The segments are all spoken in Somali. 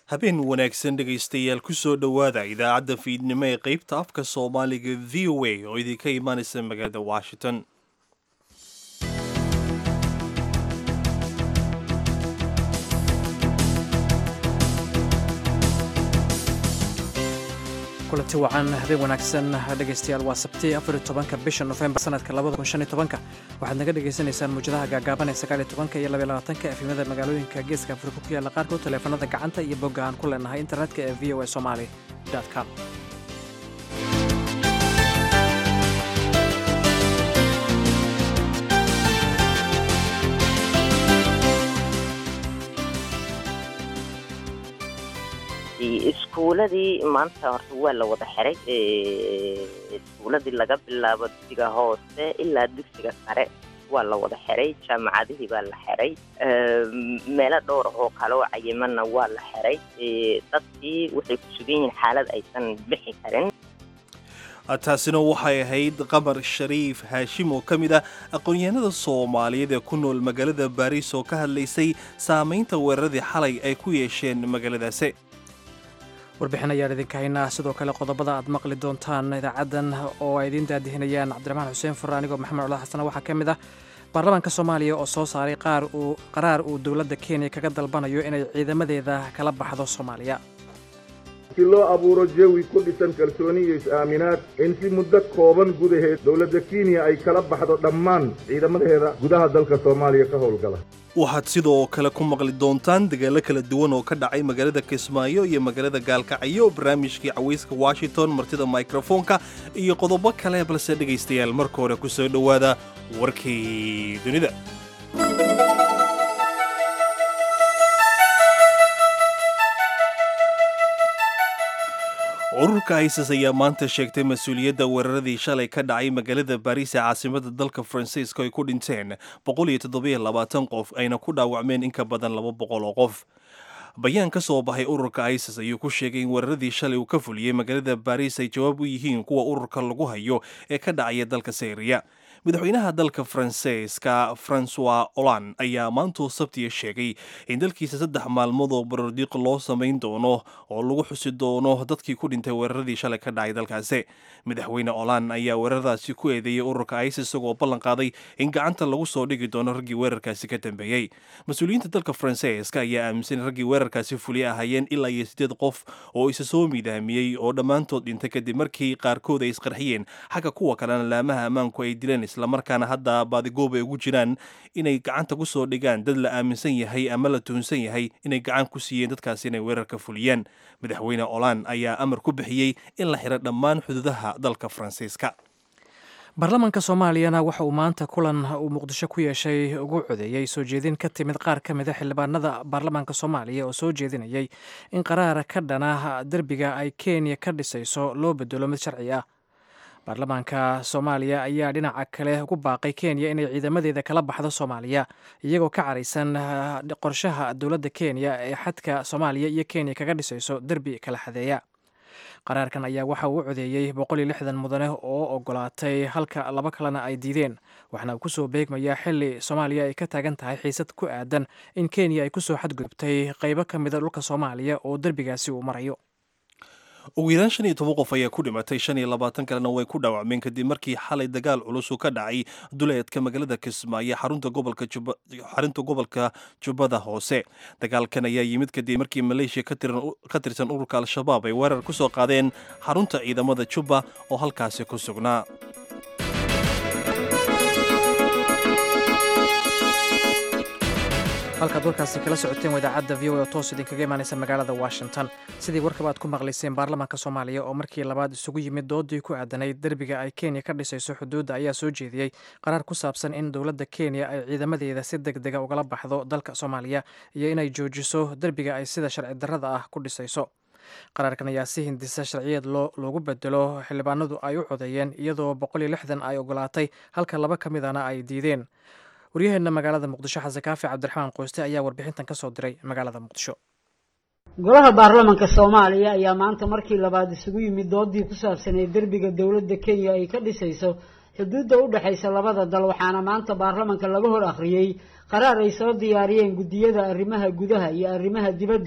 habeen wanaagsan dhegaystayaal kusoo dhowaada idaacadda fiidnimo ee qeybta afka soomaaliga v o a oo idinka imaanaysa magaalada washington kulanti wacan habeen wanaagsan dhegaystayaal waa sabti afar tobanka bisha nofembar sanadka labada kun shan iyo tobanka waxaad naga dhagaysanaysaan muwjadaha gaagaaban ee sagaal iyo tobanka iyo labaiyo labaatanka efimada magaalooyinka geeska afrika ku yaalla qaarkood taleefanada gacanta iyo bogga aan ku leenahay internetka ee v o a somali com iskuuladii maanta horta waa la wada xiray iskuuladii laga bilaabo dugsiga hoose ilaa dugsiga sare waa la wada xiray jaamacadihii baa la xiray meelo dhowr oo kale oo cayimanna waa la xiray dadkii waxay ku sugan yihiin xaalad aysan bixi karin taasina waxay ahayd qamar shariif haashim oo ka mid ah aqoon-yahanada soomaaliyeed ee ku nool magaalada baariis oo ka hadlaysay saamaynta weeraradii xalay ay ku yeesheen magaaladaasi warbixin ayaan idinka haynaa sidoo kale qodobada aad maqli doontaan idaacaddan oo ay idiin daadihinayaan cabdiraxmaan xuseen furre anigoo maxamed cula xasan waxaa ka mid ah baarlamaanka soomaaliya oo soo saaray qaraar uu dowladda kenya kaga dalbanayo inay ciidamadeeda kala baxdo soomaaliya si loo abuuro jawi ku dhisan kalsooni iyo is-aaminaad in si muddo kooban gudaheed dowladda kenya ay kala baxdo dhammaan ciidamadeeda gudaha dalka soomaaliya ka howlgala waxaad sidoo kale ku maqli doontaan dagaalo kala duwan oo ka dhacay magaalada kismaayo iyo magaalada gaalkacyo barnaamijkii cawayska washington martida mikrofoonka iyo qodobo kale balse dhegaystayaal marka hore ku soo dhowaada warkii dunida ururka isis ayaa maanta sheegtay mas-uuliyadda weeraradii shalay ka dhacay magaalada baariis ee caasimada dalka faransiiska ay ku dhinteen qof ayna ku dhaawacmeen in ka badan laba boqol oo qof bayaan ka soo baxay ururka isis ayuu ku sheegay in weeraradii shalay uu ka fuliyey magaalada baariis ay jawaab u yihiin kuwa ururka lagu hayo ee ka dhacaya dalka syriya madaxweynaha dalka faransiiska francois olan ayaa maantuu sabtiya sheegay in dalkiisa saddex maalmood oo barordiiq loo samayn doono oo lagu xusi doono dadkii ku dhintay weeraradii shalay ka dhacay dalkaasi madaxweyne olan ayaa weeraradaasi ku eedeeyey ururka isis isagoo ballan qaaday in gacanta lagu soo dhigi doono raggii weerarkaasi ka dambeeyey mas-uuliyiinta dalka faransiiska ayaa aaminsan in raggii weerarkaasi fuliya ahaayeen ilaa iyo siddeed qof oo isa soo miidaamiyey oo dhammaantood dhintay kadib markii qaarkood ay isqarxiyeen xagga kuwa kalena laamaha ammaanku ay dileen islamarkaana hadda baadigoob ay ugu jiraan inay gacanta ku soo dhigaan dad la aaminsan yahay ama la tuhunsan yahay inay gacan ku siiyeen dadkaasi inay weerarka fuliyeen madaxweyne olan ayaa amar ku bixiyey in la xiro dhammaan xuduudaha dalka faransiiska baarlamaanka soomaaliyana waxa uu maanta kulan uu muqdisho ku yeeshay ugu codeeyey soo jeedin ka timid qaar ka mid a xildhibaanada baarlamaanka soomaaliya oo soo jeedinayay in qaraara ka dhana derbiga ay kenya ka dhisayso loo bedelo mid sharci ah baarlamaanka soomaaliya ayaa dhinaca kale ugu baaqay kenya inay ciidamadeeda kala baxdo soomaaliya iyagoo ka caraysan qorshaha dowladda kenya ee xadka soomaaliya iyo kenya kaga dhisayso derbi kala xadeeya qaraarkan ayaa waxa uu u codeeyey boqol iyo lixdan mudane oo ogolaatay halka laba kalena ay diideen waxaana uu kusoo beegmayaa xili soomaaliya ay ka taagan tahay xiisad ku aadan in kenya ay kusoo xadgudubtay qaybo ka mida dhulka soomaaliya oo derbigaasi uu marayo ugu yaraan shan iyo toban qof ayaa ku dhimatay shan iyo labaatan kalena way ku dhaawacmeen kadib markii xalay dagaal culus uu ka dhacay duleedka magaalada kismaayo xarunta gobolka xarunta gobolka jubbada hoose dagaalkan ayaa yimid kadib markii maleeshiya ka tirsan ururka al-shabaab ay weerar ku soo qaadeen xarunta ciidamada jubba oo halkaasi ku sugnaa halkaad warkaasi kala socoteen waa idaacadda v o oo toos idinkaga imaanaysa magaalada washington sidii warkaba aad ku maqlayseen baarlamaanka soomaaliya oo markii labaad isugu yimid doodii ku aadanayd derbiga ay kenya ka dhisayso xuduudda ayaa soo jeediyey qaraar ku saabsan in dowladda kenya ay ciidamadeeda si deg dega ugala baxdo dalka soomaaliya iyo inay joojiso derbiga ay sida sharci darrada ah ku dhisayso qaraarkan ayaa si hindisa sharciyeed loogu bedelo xildhibaanadu ay u codeeyeen iyadoo boqol iyo lixdan ay ogolaatay halka laba ka midana ay diideen waryaheena magaalada muqdisho xasan kaafi cabdiraxmaan qoyste ayaa warbixintan kasoo diray magaalada muqdisho golaha baarlamanka soomaaliya ayaa maanta markii labaad isugu yimid doodii ku saabsaneed derbiga dowladda kenya ay ka dhisayso xuduudda u dhexaysa labada dal waxaana maanta baarlamanka laga hor akhriyey qaraar ay soo diyaariyeen guddiyada arrimaha gudaha iyo arrimaha dibadda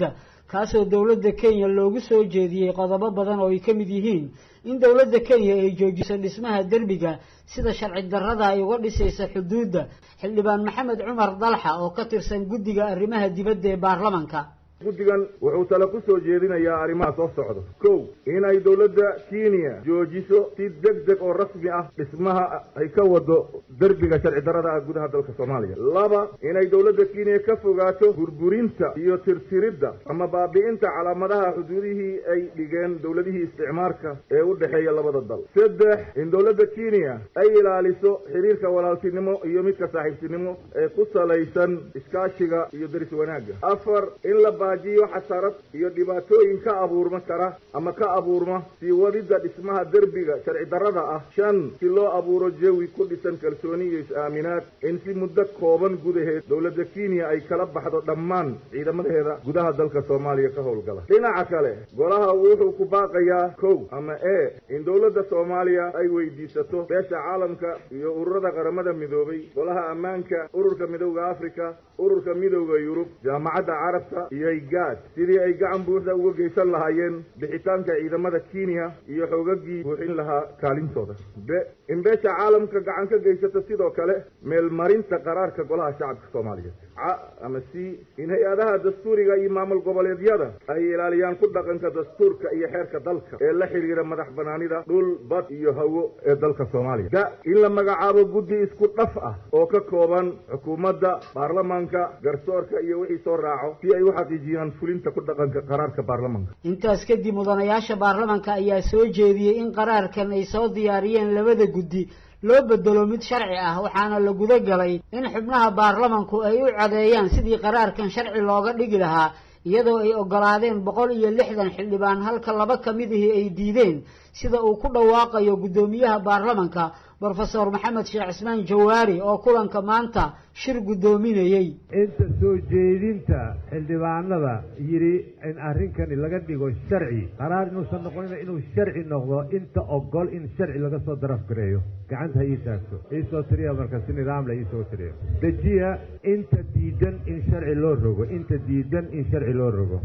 kaasoo dowladda kenya loogu soo jeediyey qodobo badan oo ay ka mid yihiin in dowladda kenya ay joojiso dhismaha derbiga sida sharci darrada ay uga dhisaysa xuduudda xildhibaan maxamed cumar dalxa oo ka tirsan guddiga arrimaha dibadda ee baarlamanka guddigan wuxuu tale ku soo jeedinayaa arrimaha soo socda kow inay dowladda kenya joojiso si deg deg oo rasmi ah dhismaha ay ka wado derbiga sharci darrada ah gudaha dalka soomaaliya laba inay dowladda kenya ka fogaato burburinta iyo tirtiridda ama baabi'inta calaamadaha xuduudihii ay dhigeen dowladihii isticmaarka ee u dhexeeya labada dal saddex in dowladda kenya ay ilaaliso xiriirka walaaltinimo iyo midka saaxiibtinimo ee ku salaysan iskaashiga iyo deris wanaagga afar in la jiyo xasarad iyo dhibaatooyin ka abuurma kara ama ka abuurma sii wadidda dhismaha derbiga sharci darrada ah shan si loo abuuro jawi ku dhisan kalsooni iyo is-aaminaad in si muddo kooban gudaheed dowladda kenya ay kala baxdo dhammaan ciidamadeeda gudaha dalka soomaaliya ka howlgala dhinaca kale golaha wuxuu ku baaqayaa kow ama e in dowladda soomaaliya ay weydiisato beesha caalamka iyo ururada qaramada midoobay golaha ammaanka ururka midowda africa ururka midowda yurub jaamacadda carabta iyo gaad sidii ay gacan buuxda uga geysan lahaayeen bixitaanka ciidamada kenya iyo xoogagii buuxin lahaa kaalintooda b in beesha caalamka gacan ka geysato sidoo kale meelmarinta qaraarka golaha shacabka soomaaliyeed ca ama c in hay-adaha dastuuriga iyo maamul goboleedyada ay ilaaliyaan ku dhaqanka dastuurka iyo xeerka dalka ee la xidhiira madax banaanida dhul bad iyo hawo ee dalka soomaaliya da in la magacaabo guddi isku dhaf ah oo ka kooban xukuumadda baarlamaanka garsoorka iyo wixii soo raaco si ay u xaqiijiyaan fulinta ku dhaqanka qaraarka baarlamanka intaas kadib mudanayaasha baarlamanka ayaa soo jeediyey in qaraarkan ay soo diyaariyeen labada guddi loo bedelo mid sharci ah waxaana la guda galay in xubnaha baarlamanku ay u cadeeyaan sidii qaraarkan sharci looga dhigi lahaa iyadoo ay ogolaadeen boqol iyo lixdan xildhibaan halka laba ka midihii ay diideen sida uu ku dhawaaqayo guddoomiyaha baarlamanka brofesor maxamed sheekh cismaan jawaari oo kulanka maanta shir guddoominayey inta soo jeedinta xildhibaanada yidhi in arrinkani laga dhigo sharci qaraar inuusan noqonina inuu sharci noqdo inta ogol in sharci laga soo darafgareeyo gacanta ha ii taagto iisoo tiriya marka si nidaamla iisoo tiriya dejiya inta diidan in sharci loo rogo inta diidan in sharci loo rogo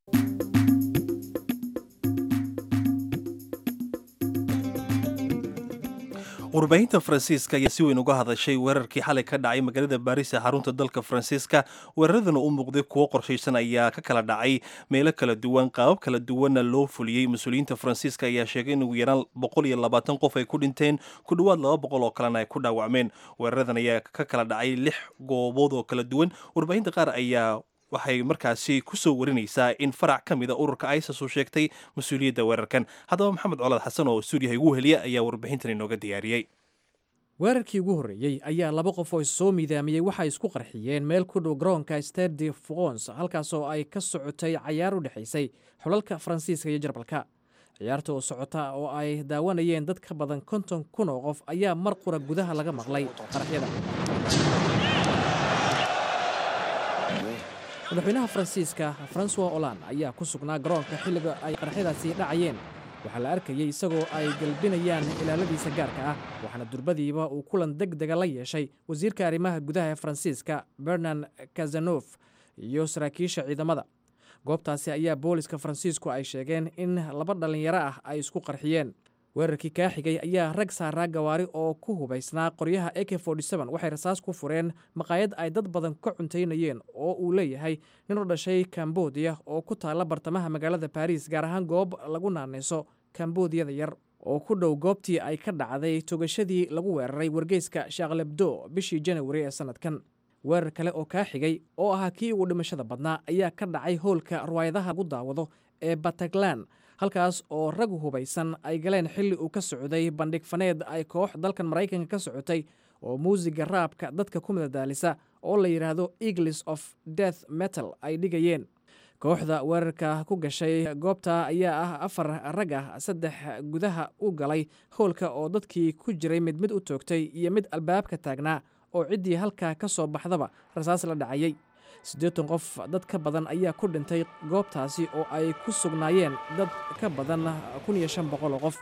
warbaahinta faransiiska ayaa si weyn uga hadashay weerarkii xalay ka dhacay magaalada baariis ee xarunta dalka faransiiska weeraradana u muuqday kuwo qorshaysan ayaa ka kala dhacay meelo kala duwan qaabab kala duwanna loo fuliyey mas-uuliyiinta faransiiska ayaa sheegay in ugu yaraan boqol iyo labaatan qof ay ku dhinteen ku dhowaad laba boqol oo kalena ay ku dhaawacmeen weeraradan ayaa ka kala dhacay lix goobood oo kala duwan warbaahinta qaar ayaa waxay markaasi ku soo warinaysaa in farac ka mida ururka isis uu sheegtay mas-uuliyadda weerarkan haddaba maxamed colaad xasan oo stuudiyaha igu heliya ayaa warbixintan inooga diyaariyey weerarkii ugu horreeyey ayaa laba qof oo issoo miidaamiyey waxay isku qarxiyeen meel ku dhow garoonka stade de france halkaasoo ay ka socotay cayaar u dhexaysay xulalka faransiiska iyo jarbalka ciyaarta oo socota oo ay daawanayeen dad ka badan konton kun oo qof ayaa mar qura gudaha laga maqlay qaraxyada madaxweynaha faransiiska francois holland ayaa ku sugnaa garoonka xilliga ay qaraxyadaasi dhacayeen waxaa la arkayey isagoo ay galbinayaan ilaaladiisa gaarka ah waxaana durbadiiba uu kulan deg dega la yeeshay wasiirka arrimaha gudaha ee faransiiska bernard kazanof iyo saraakiisha ciidamada goobtaasi ayaa booliska faransiisku ay sheegeen in laba dhallinyaro ah ay isku qarxiyeen weerarkii kaa xigay ayaa rag saaraa gawaari oo ku hubaysnaa qoryaha ak waxay rasaas ku fureen maqaayad ay dad badan ka cuntaynayeen oo uu leeyahay nin u dhashay kambodiya oo ku taalla bartamaha magaalada baariis gaar ahaan goob lagu naanayso kambodiyada yar oo ku dhow goobtii ay ka dhacday togashadii lagu weeraray wargeyska shaklebdo bishii janawari ee sannadkan weerar kale oo kaa xigay oo ahaa kii ugu dhimashada badnaa ayaa ka dhacay hoolka riwaayadaha lagu daawado ee bataglan halkaas oo rag hubaysan ay galeen xilli uu ka socday bandhig faneed ay koox dalkan maraykanka ka socotay oo muusiga raabka dadka ku madadaalisa oo la yidhaahdo eagles of death metal ay dhigayeen kooxda weerarka ku gashay goobta ayaa ah afar rag ah saddex gudaha u galay howlka oo dadkii ku jiray mid mid u toogtay iyo mid albaabka taagnaa oo ciddii halkaa ka soo baxdaba rasaas la dhacayey siddeetan qof dad ka badan ayaa ku dhintay goobtaasi oo ay ku sugnaayeen dad ka badan kun iyo shan boqol oo qof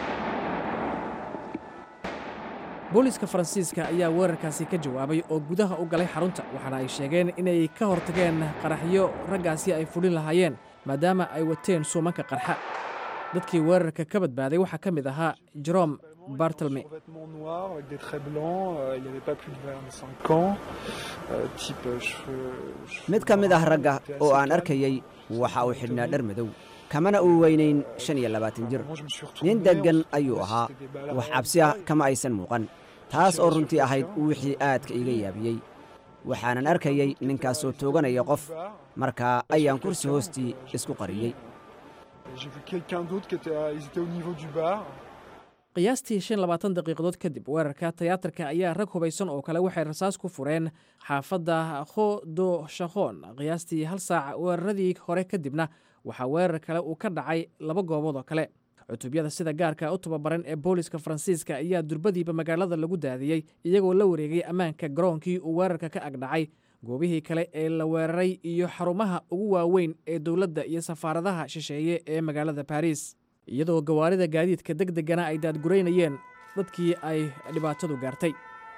booliiska faransiiska ayaa weerarkaasi ka jawaabay oo gudaha u galay xarunta waxaana ay sheegeen inay ka hortageen qaraxyo raggaasi ay fulin lahaayeen maadaama ay wateen suumanka qarxa dadkii weerarka ka badbaaday waxaa ka mid ahaa jerome bartelme vêtements noirs avec des traits blancs, euh, il n'y avait pas plus de 25 ans, euh, type euh, cheveux, cheveux mid ka mid ah bruns, ragga il était oo assez aan calme. arkayey waxa uu xidhnaa dhar madow kamana uu weynayn shan iyo labaatan jir Moi, je me suis retourné, nin on deggan se ayuu trouvait, ahaa c'était des balles à wax balles cabsi ah de kama aysan muuqan taas oo runtii ahayd wixii aadka iga yaabiyey waxaanan arkayey ninkaasoo tooganaya qof markaa ayaan kursi hoostii isku qariyey J'ai vu quelqu'un d'autre qui était, à- ils étaient au niveau du bar. qiyaastii shan labaatan daqiiqadood kadib weerarka tiyaatarka ayaa rag hubaysan oo kale waxay rasaas ku fureen xaafadda khodo shakhoon qiyaastii hal saac weeraradii hore kadibna waxaa weerar kale uu ka dhacay laba goobood oo kale cutubyada sida gaarka u tababaran ee booliska faransiiska ayaa durbadiiba magaalada lagu daadiyey iyagoo la wareegay ammaanka garoonkii uu weerarka ka agdhacay goobihii kale ee la weeraray iyo xarumaha ugu waaweyn ee dowladda iyo safaaradaha shisheeye ee magaalada baris iyadoo gawaarida gaadiidka deg degana ay daadguraynayeen dadkii ay dhibaatadu gaartay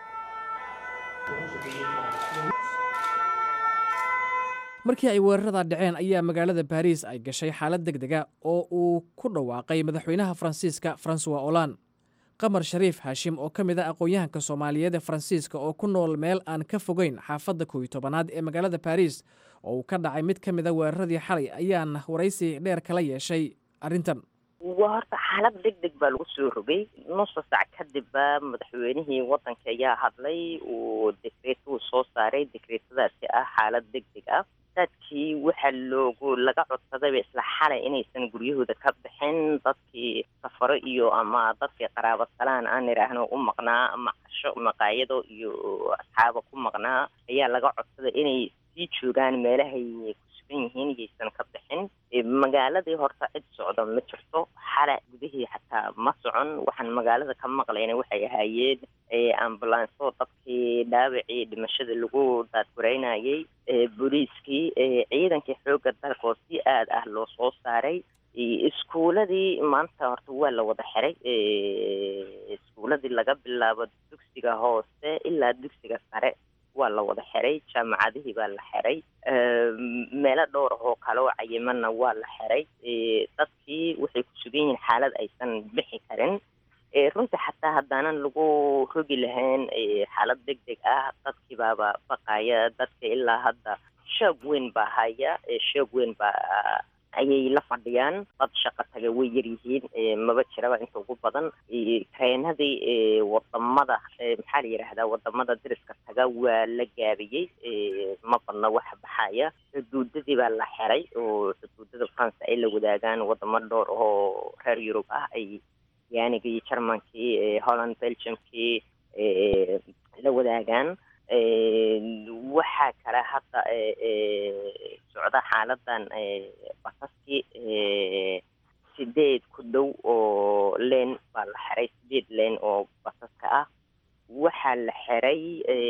markii ay weerarada dhaceen ayaa magaalada baris ay gashay xaalad deg dega oo uu ku dhawaaqay madaxweynaha faransiiska francois olan qamar shariif haashim oo ka mid a aqoon-yahanka soomaaliyeed ee faransiiska oo ku nool meel aan ka fogeyn xaafadda kow iyo tobanaad ee magaalada baris oo uu ka dhacay mid ka mid a weeraradii xalay ayaan waraysi dheer kala yeeshay arrintan waa horta xaalad deg deg baa lagu soo rogay nusa sac kadibba madaxweynihii wadanka ayaa hadlay uu dekreetuu soo saaray dekreetadaasi ah xaalad deg deg ah dadkii waxaa loogu laga codsadayba isla xalay inaysan guryahooda ka bixin dadkii safaro iyo ama dadkii qaraabo salaan aan idhaahno u maqnaa ama casho maqaayado iyo asxaaba ku maqnaa ayaa laga codsaday inay sii joogaan meelahay kusugan yihiin yaysan ka bixin magaaladii horta cid socdo ma jirto xala gudihii xataa ma socon waxaan magaalada ka maqlayna waxay ahaayeen ambulanso dadkii dhaawacii dhimashada lagu daadgureynayay booliiskii ciidankii xoogga dalka oo si aad ah loo soo saaray iskuuladii maanta horta waa la wada xiray iskuuladii laga bilaabo dugsiga hoose ilaa dugsiga sare waa la wada xiray jaamacadihii baa la xiray meelo dhowr ah oo kale oo cayimana waa la xiray dadkii waxay ku sugan yihiin xaalad aysan bixi karin runtii xataa haddaanan lagu rogi lahayn xaalad deg deg ah dadkii baaba baqaya dadka ilaa hadda shoog weyn baa haya shoog weyn baa ayay la fadhiyaan dad shaqo taga way yaryihiin maba jiraba inta ugu badan treenadii wadamada maxaa la yidhaahdaa wadamada diriska taga waa la gaabiyey ma badna waxa baxaya xuduudadii baa la xiray oo xuduudada france ay la wadaagaan wadamo dhowr oo reer yurub ah ay yaanigii germankii holland belgiumkii la wadaagaan waxaa kale hadda socda xaaladan basaskii sideed ku dhow oo leen baa la xiray sideed leen oo basaska ah waxaa la xiray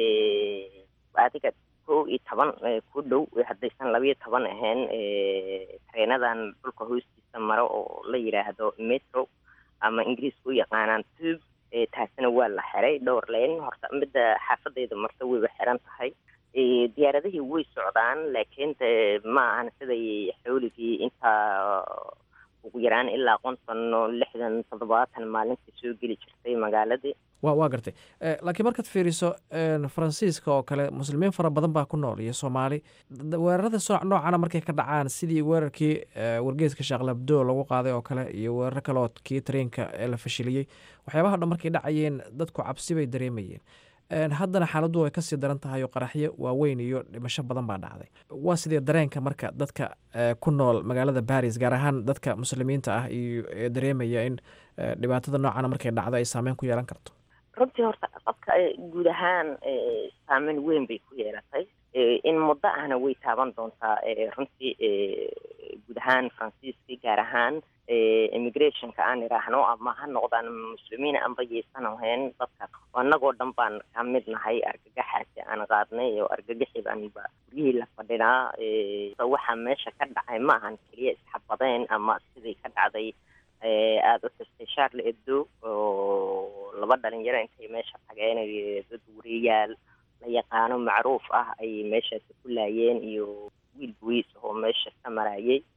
adiga kow iyo toban ku dhow haddaysan labayo toban ahayn treenadan dhulka hoostiisa maro oo la yidhaahdo metro ama ingiriiska u yaqaanaan tube taasina waa la xiray dhowr leen horta midda xaafadayda marta wayba xiran tahay diyaaradihii way socdaan laakiin de ma ahan siday xawligii intaa ugu yaraan ilaa konton lixdan toddobaatan maalintii soo geli jirtay magaaladii wa waa gartay laakiin markaad fiiriso faransiiska oo kale muslimiin fara badan baa ku nool iyo soomaali weerarada soo noocana markay ka dhacaan sidii weerarkii wargeeska shaaqlabdo lagu qaaday oo kale iyo weeraro kale oo kii tareenka ee la fashiliyey waxyaabaha dhan markay dhacayeen dadku cabsi bay dareemayeen haddana xaaladdu way kasii daran tahay oo qaraxyo waaweyn iyo dhimasho badan baa dhacday waa sidee dareenka marka dadka ku nool magaalada baris gaar ahaan dadka muslimiinta ah iyo ee dareemaya in dhibaatada noocana markay dhacdo ay saameyn ku yeelan karto runtii horta dadka guud ahaan saameyn weyn bay ku yeelatay in muddo ahna way taaban doontaa runtii guud ahaan faransiiska gaar ahaan immigrationka aan idhaahno ama ha noqdaan muslimiin anba yaysan ahayn dadka annagoo dhan baan ka mid nahay argagaxaasi aan qaadnay oo argagaxi baanba guryihii la fadhinaa waxaa meesha ka dhacay ma ahan keliya isxabadeen ama sidii ka dhacday aada u xustay charle ebdo oo laba dhalinyaro intay meesha tageen dad wariyayaal la yaqaano macruuf ah ay meeshaasi ku laayeen iyo wiil bowiis oo meesha ka marayay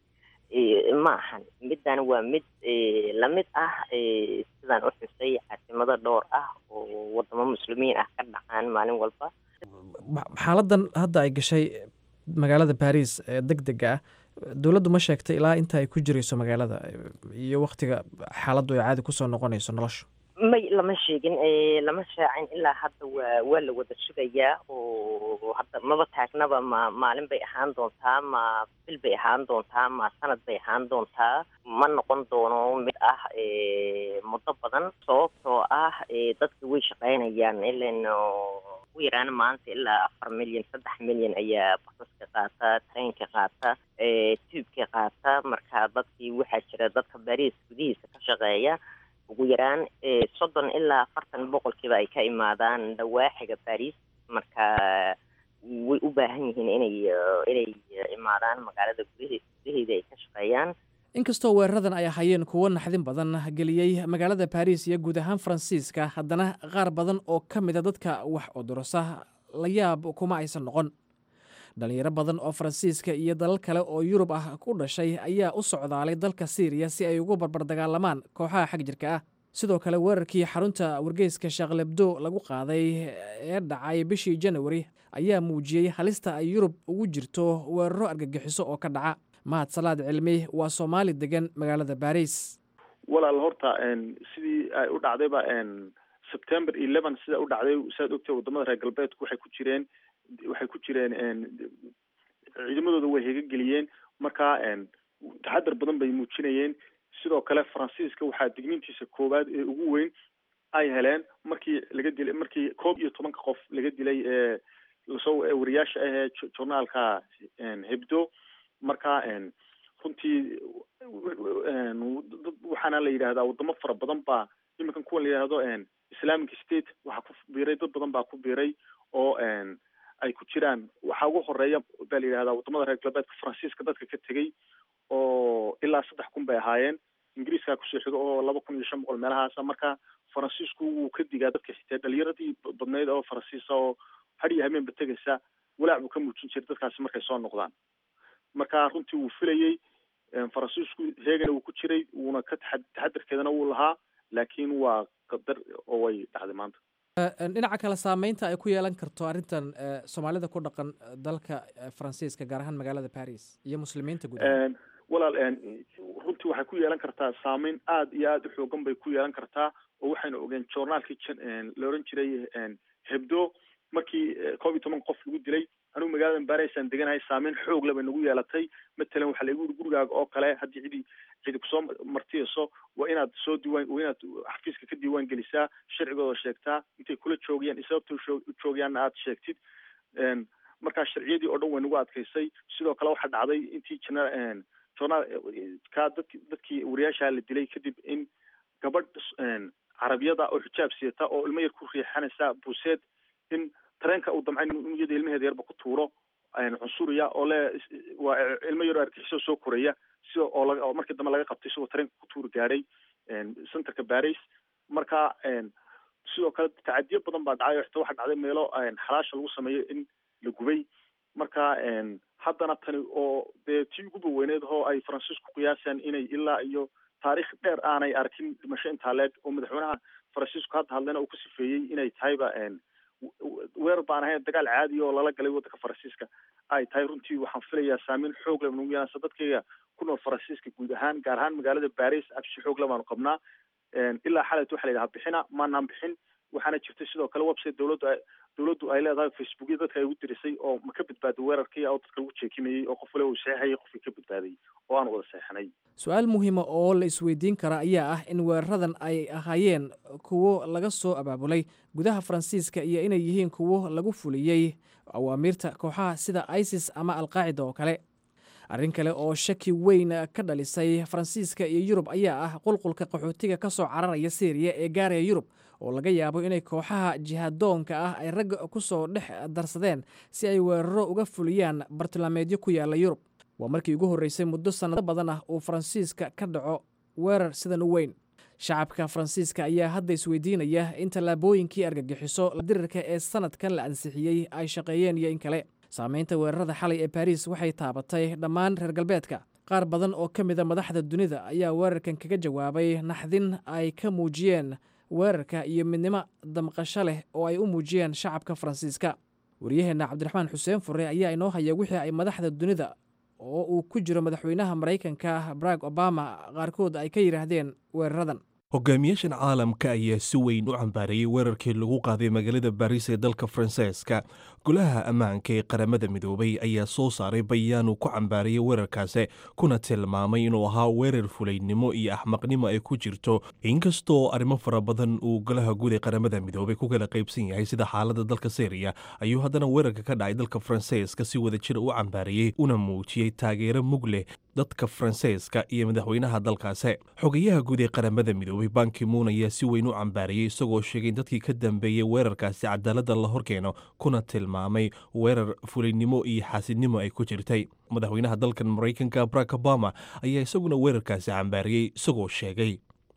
ma ahan middan waa mid lamid ah sidaan u xusay caasimado dhowr ah oo wadamo muslimiin ah ka dhacaan maalin walba xaaladan hadda ay gashay magaalada baris ee deg dega ah dowladdu ma sheegtay ilaa inta ay ku jirayso magaalada iyo waktiga xaaladdu ay caadi kusoo noqonayso nolosha may lama sheegin lama shaacin ilaa hadda waa waa la wada sugayaa oo hadda maba taagnaba ma maalin bay ahaan doontaa ma bil bay ahaan doontaa ma sanad bay ahaan doontaa ma noqon doono mid ah muddo badan sababtoo ah dadka way shaqaynayaan ilan ugu yaraan maanta ilaa afar milyan saddex milyan ayaa basaska qaata tareenka qaata tuubka qaata marka dadkii waxaa jira dadka bariis gudihiisa ka shaqeeya ugu yaraan soddon ilaa afartan boqolkiiba ay ka imaadaan dhawaaxiga baris marka way u baahan yihiin inay inay imaadaan magaalada gudahe gudaheeda ay ka shaqeeyaan inkastoo weeraradan ay ahayeen kuwo naxdin badan geliyey magaalada baris iyo guud ahaan faransiiska haddana qaar badan oo ka mida dadka wax odorosa la yaab kuma aysan noqon dhalinyaro badan oo faransiiska iyo dalal kale oo yurub ah ku dhashay ayaa u socdaalay dalka siiriya si ay ugu barbar dagaalamaan kooxaha xag jirka ah sidoo kale weerarkii xarunta wargeyska shaklebdo lagu qaaday ee dhacay bishii janawari ayaa muujiyey halista ay yurub ugu jirto weeraro argagixiso oo ka dhaca mahad salaad cilmi waa soomaali degan magaalada baris walaal horta sidii ay u dhacdayba september eleven sida u dhacday siaad ogtay wadamada reer galbeedku waxay ku jireen waxay ku jireen ciidamadooda way hegageliyeen marka taxadar badan bay muujinayeen sidoo kale faransiiska waxaa digniintiisa koowaad ee ugu weyn ay heleen markii laga dilay markii koob iyo tobanka qof laga dilay ee lasoo wariyaasha ahee journaalka hebdo marka runtii waxaana la yidhahdaa wadamo fara badan baa iminkan kuwan la yidhahdo islamic state waxaa ku biiray dad badan baa ku biiray oo ay ku jiraan waxaa ugu horeeya baa la yidhahdaa wadamada reer galbeedka faransiiska dadka ka tegey oo ilaa saddex kun bay ahaayeen ingiriiskaa kusoo xigo oo laba kun iyo shan boqol meelahaasa marka faransiisku wuu ka digaa dadka xitaa dhalinyaradii badnayd oo faransiisa oo had iyo habeenba tegaysa walaac buu ka muujin jiray dadkaasi markay soo noqdaan marka runtii wuu filayey faransiisku heegana wuu ku jiray wuuna ka taxa taxadarkeedana wuu lahaa laakiin waa qadar oo way dhacday maanta dhinaca kale saameynta ay ku yeelan karto arrintan soomaalida ku dhaqan dalka faransiiska gaar ahaan magaalada paris iyo muslimiinta guud walaal runtii waxay ku yeelan kartaa saameyn aada iyo aada u xoogan bay ku yeelan kartaa oo waxaynu ogeen journaalkii la oran jiray hebdo markii koob iyo toban qof lagu dilay anigu magaalada barisaan deganahay saameyn xoog le bay nagu yeelatay matalan waxaa laigu yiri gurigaaga oo kale haddii cidi cidi kusoo martiyayso waa inaad soo diiwaan waa inaad xafiiska ka diiwaan gelisaa sharcigooda sheegtaa intay kula joogayaan iyo sababta u joogayaanna aad sheegtid markaa sharciyadii oo dhan way nagu adkaysay sidoo kale waxaa dhacday intii jana journaal ka dadki dadkii wariyaashaa la dilay kadib in gabadh carabiyada oo xijaab siyata oo ilmo yar ku riixanaysa buuseed in tareenka uu damcay inuu iyada ilmaheeda yarba ku tuuro cunsuriya oo le waa ilmo yaroo argixisoo soo koraya sida oo laga oo markii dambe laga qabtay isagoo tareenka ku tuuri gaadhay centerka baris marka sidoo kale tacadiyo badan baa dhacay oo xitaa waxaa dhacday meelo xalaasha lagu sameeyo in la gubay marka haddana tani oo dee tii ugu baweyneed oo ay faransiisku qiyaasaan inay ilaa iyo taariikh dheer aanay arkin dhimasho intaa leeg oo madaxweynaha faransiisku hadda hadlena uu ku sifeeyey inay tahayba weerar baan ahayn dagaal caadi oo lala galay waddanka faransiiska ay tahay runtii waxaan filayaa saameyn xoog leh nagu yeelansa dadkayga ku nool faransiiska guud ahaan gaar ahaan magaalada baris absi xoog le baanu qabnaa ilaa xalayt waxa la yidhaha bixina maanaan bixin waxaana jirtay sidoo kale website dowladdu dowladdu ay leedahay facebookya dadka ay ugu dirisay oo ma ka badbaaday weerarkii oo dadka lagu jeekimayey oo qof waliba uu saxeexayay qofkii ka badbaaday oo aan wada seexanay su-aal muhiima oo la isweydiin kara ayaa ah in weeraradan ay ahaayeen kuwo laga soo abaabulay gudaha faransiiska iyo inay yihiin kuwo lagu fuliyey awaamiirta kooxaha sida isis ama alqaacida oo kale arrin kale oo shaki weyn ka dhalisay faransiiska iyo yurub ayaa ah qulqulka qaxootiga ka soo cararaya syriya ee gaaraya yurub oo laga yaabo inay kooxaha jihadoonka ah ay ragga ku soo dhex darsadeen si ay weeraro uga fuliyaan bartilmaameedyo ku yaalla yurub waa markii ugu horreysay muddo sannado badan ah uu faransiiska ka dhaco weerar sidan u weyn shacabka faransiiska ayaa hadda isweydiinaya in tallaabooyinkii argagixiso dirirka ee sanadkan la ansixiyey ay shaqeeyeen iyo in kale saamaynta weerarada xalay ee baris waxay taabatay dhammaan reer galbeedka qaar badan oo ka mida madaxda dunida ayaa weerarkan kaga jawaabay naxdin ay ka muujiyeen weerarka iyo midnimo damqasho leh oo ay u muujiyeen shacabka faransiiska waryaheenna cabdiraxmaan xuseen fure ayaa inoo haya wixii ay madaxda dunida oo uu ku jiro madaxweynaha maraykanka barack obama qaarkood ay ka yidhaahdeen weeraradan hogaamiyaashan caalamka ayaa si weyn u cambaareeyey weerarkii lagu qaaday magaalada baariis ee dalka faransiiska golaha ammaanka ee qaramada midoobay ayaa soo saaray bayaan uu ku cambaarayey weerarkaasi kuna tilmaamay inuu ahaa weerar fulaynimo iyo axmaqnimo ay ku jirto inkastoo arrimo fara badan uu golaha guud ee qaramada midoobay ku kala qaybsan yahay sida xaalada dalka syriya ayuu haddana weerarka ka dhacay dalka faransiiska si wada jir u cambaarayey una muujiyey taageero mug leh dadka faransiiska iyo madaxweynaha dalkaasi xogayaha guud ee qaramada midoobay bankimuun ayaa si weyn u cambaarayey isagoo sheegay in dadkii ka dambeeyey weerarkaasi cadaaladda la horkeeno kuna tilmaamay weerar fulaynimo iyo xaasidnimo ay ku jirtay madaxweynaha dalkan maraykanka barack obama ayaa isaguna weerarkaasi cambaariyey isagoo sheegay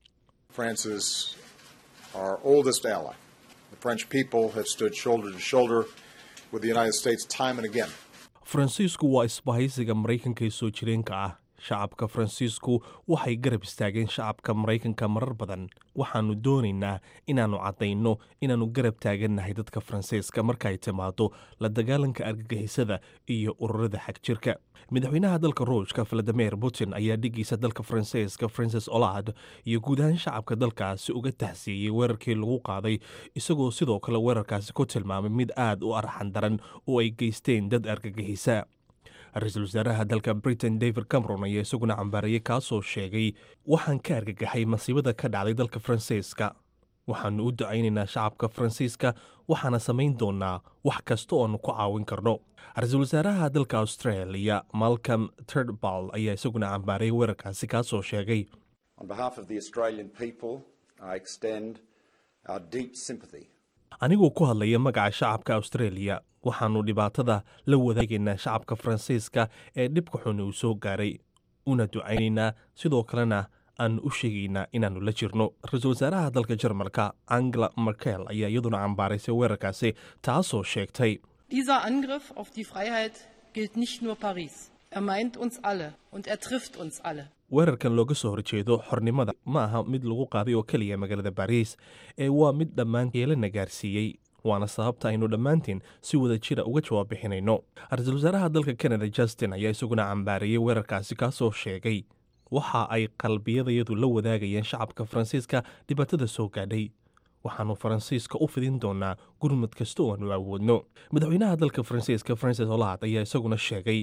faransiisku waa isbahaysiga maraykanka ee soo jireenka ah shacabka faransiisku waxay garab istaageen shacabka maraykanka marar badan waxaannu doonaynaa inaannu caddayno inaannu garab taagannahay dadka faransiiska markaay timaado la dagaalanka argagixisada iyo ururada xagjirka madaxweynaha dalka ruushka valadimir putin ayaa dhigiisa dalka faransiiska francis olad iyo guud ahaan shacabka dalkaasi uga tahsiiyey weerarkii lagu qaaday isagoo sidoo kale weerarkaasi ku tilmaamay mid aad u arxan daran oo ay geysteen dad argagixisa ra-iisul wasaaraha dalka britain david cameron ayaa isaguna cambaarayay kaasoo sheegay waxaan ka argagaxay masiibada ka dhacday dalka faransiiska waxaannu u ducaynaynaa shacabka faransiiska waxaana samayn doonaa wax kasta ooannu ku caawin karno ra-iisul wasaaraha dalka australia malcolm turdbal ayaa isaguna cambaarayay weerarkaasi kaasoo sheegay anigoo ku hadlaya magaca shacabka australia waxaannu dhibaatada la wadaagaynaa shacabka faransiiska ee dhibka xun uu soo gaaray una ducaynaynaa sidoo kalena aan u sheegaynaa inaannu la jirno ra-iisul wasaaraha dalka jarmalka angela merkel ayaa iyaduna cambaaraysay weerarkaasi taasoo sheegtay dieser angriff auf die freiheit gilt nicht nur paris er meint uns alle und er trifft uns alle weerarkan looga soo horjeedo xornimada ma aha mid lagu qaaday oo keliya magaalada bariis ee waa mid dhammaan yeelana gaarsiiyey waana sababta aynu dhammaantiin si wada jira uga jawaab bixinayno ra-iisul wasaaraha dalka kanada justin ayaa isaguna cambaarayey weerarkaasi kaasoo sheegay waxa ay qalbiyadayadu la wadaagayeen shacabka faransiiska dhibaatada soo gaadhay waxaannu faransiiska u fidin doonaa gurmad kasta oo aanu awoodno madaxweynaha dalka faransiiska francis olad ayaa isaguna sheegay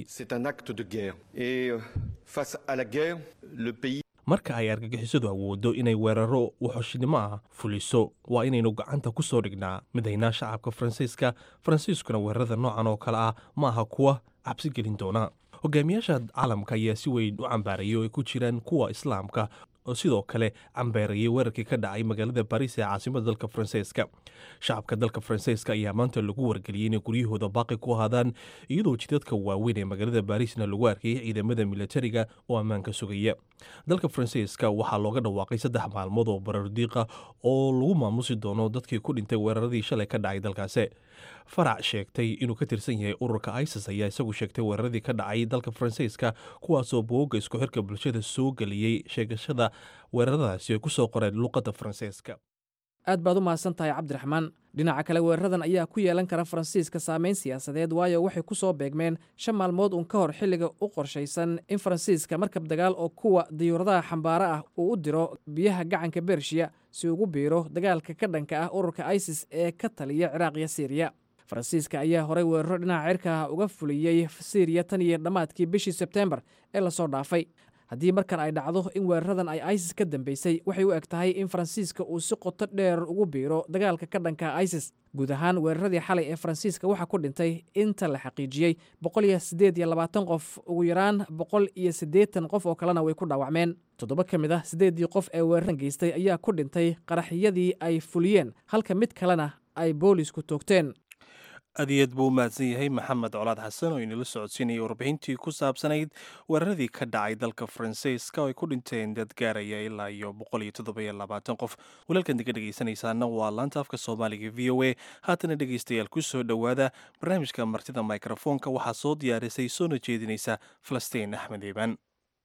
marka ay argagixisadu awooddo inay weeraro waxoshnimo ah fuliso waa inaynu gacanta ku soo dhignaa midaynaa shacabka faransiiska faransiiskuna weerarada noocan oo kale ah ma aha kuwa cabsi gelin doona hogaamiyaasha caalamka ayaa si weyn u cambaarayay oo ay ku jiraan kuwa islaamka oo sidoo kale cambeerayay weerarkii ka dhacay magaalada bariis ee caasimada dalka faransiiska shacabka dalka faransiiska ayaa maanta lagu wargeliyey inay guryahooda baaqi ku ahaadaan iyadoo jidadka waaweyn ee magaalada bariisna lagu arkayay ciidamada militariga oo ammaanka sugaya dalka faransiiska waxaa looga dhawaaqay saddex maalmood oo barardiiqa oo lagu maamusi doono dadkii ku dhintay weeraradii shalay ka dhacay dalkaasi farac sheegtay inuu ka tirsan yahay ururka isis ayaa isagu sheegtay weeraradii ka dhacay dalka faransiiska kuwaasoo booga isku xirka bulshada soo geliyey sheegashada weeraradaasi ay ku soo qoreen luqadda faransiiska aad baad u mahadsan tahay cabdiraxmaan dhinaca kale weeraradan ayaa ku yeelan kara faransiiska saameyn siyaasadeed waayo waxay ku soo beegmeen shan maalmood uun ka hor xilliga u qorshaysan in faransiiska markab dagaal oo kuwa diyuuradaha xambaaro ah uu u diro biyaha gacanka bershiya si ugu biiro dagaalka ka dhanka ah ururka isis ee ka taliya ciraaq iyo siiriya faransiiska ayaa horey weeraro dhinaca cirka ah uga fuliyey siiriya tan iyo dhammaadkii bishii sebteembar ee lasoo dhaafay haddii markan ay dhacdo in weeraradan ay isis ka dambeysay waxay u eg tahay in faransiiska uu si qoto dheer ugu biiro dagaalka ka dhanka isis guud ahaan weeraradii xalay ee faransiiska waxaa ku dhintay inta la xaqiijiyey boqol iyo siddeed iyo labaatan qof ugu yaraan boqol iyo siddeetan qof oo kalena way ku dhaawacmeen toddoba ka mid ah siddeeddii qof ee weeraran geystay ayaa ku dhintay qaraxyadii ay fuliyeen halka mid kalena ay boolisku toogteen aad iyo aad buu u mahadsan yahay maxamed colaad xasan oo inala socodsiinayay warbixintii ku saabsanayd weeraradii ka dhacay dalka faransiiska oo ay ku dhinteen dad gaaraya ilaa iyo boqol iyo toddobayo labaatan qof walaalkan diga dhegaysanaysaana waa laanta afka soomaaliga v o a haatana dhegaystayaal ku soo dhowaada barnaamijka martida mikrofoonka waxaa soo diyaarisay soona jeedinaysa falastiin axmed iiban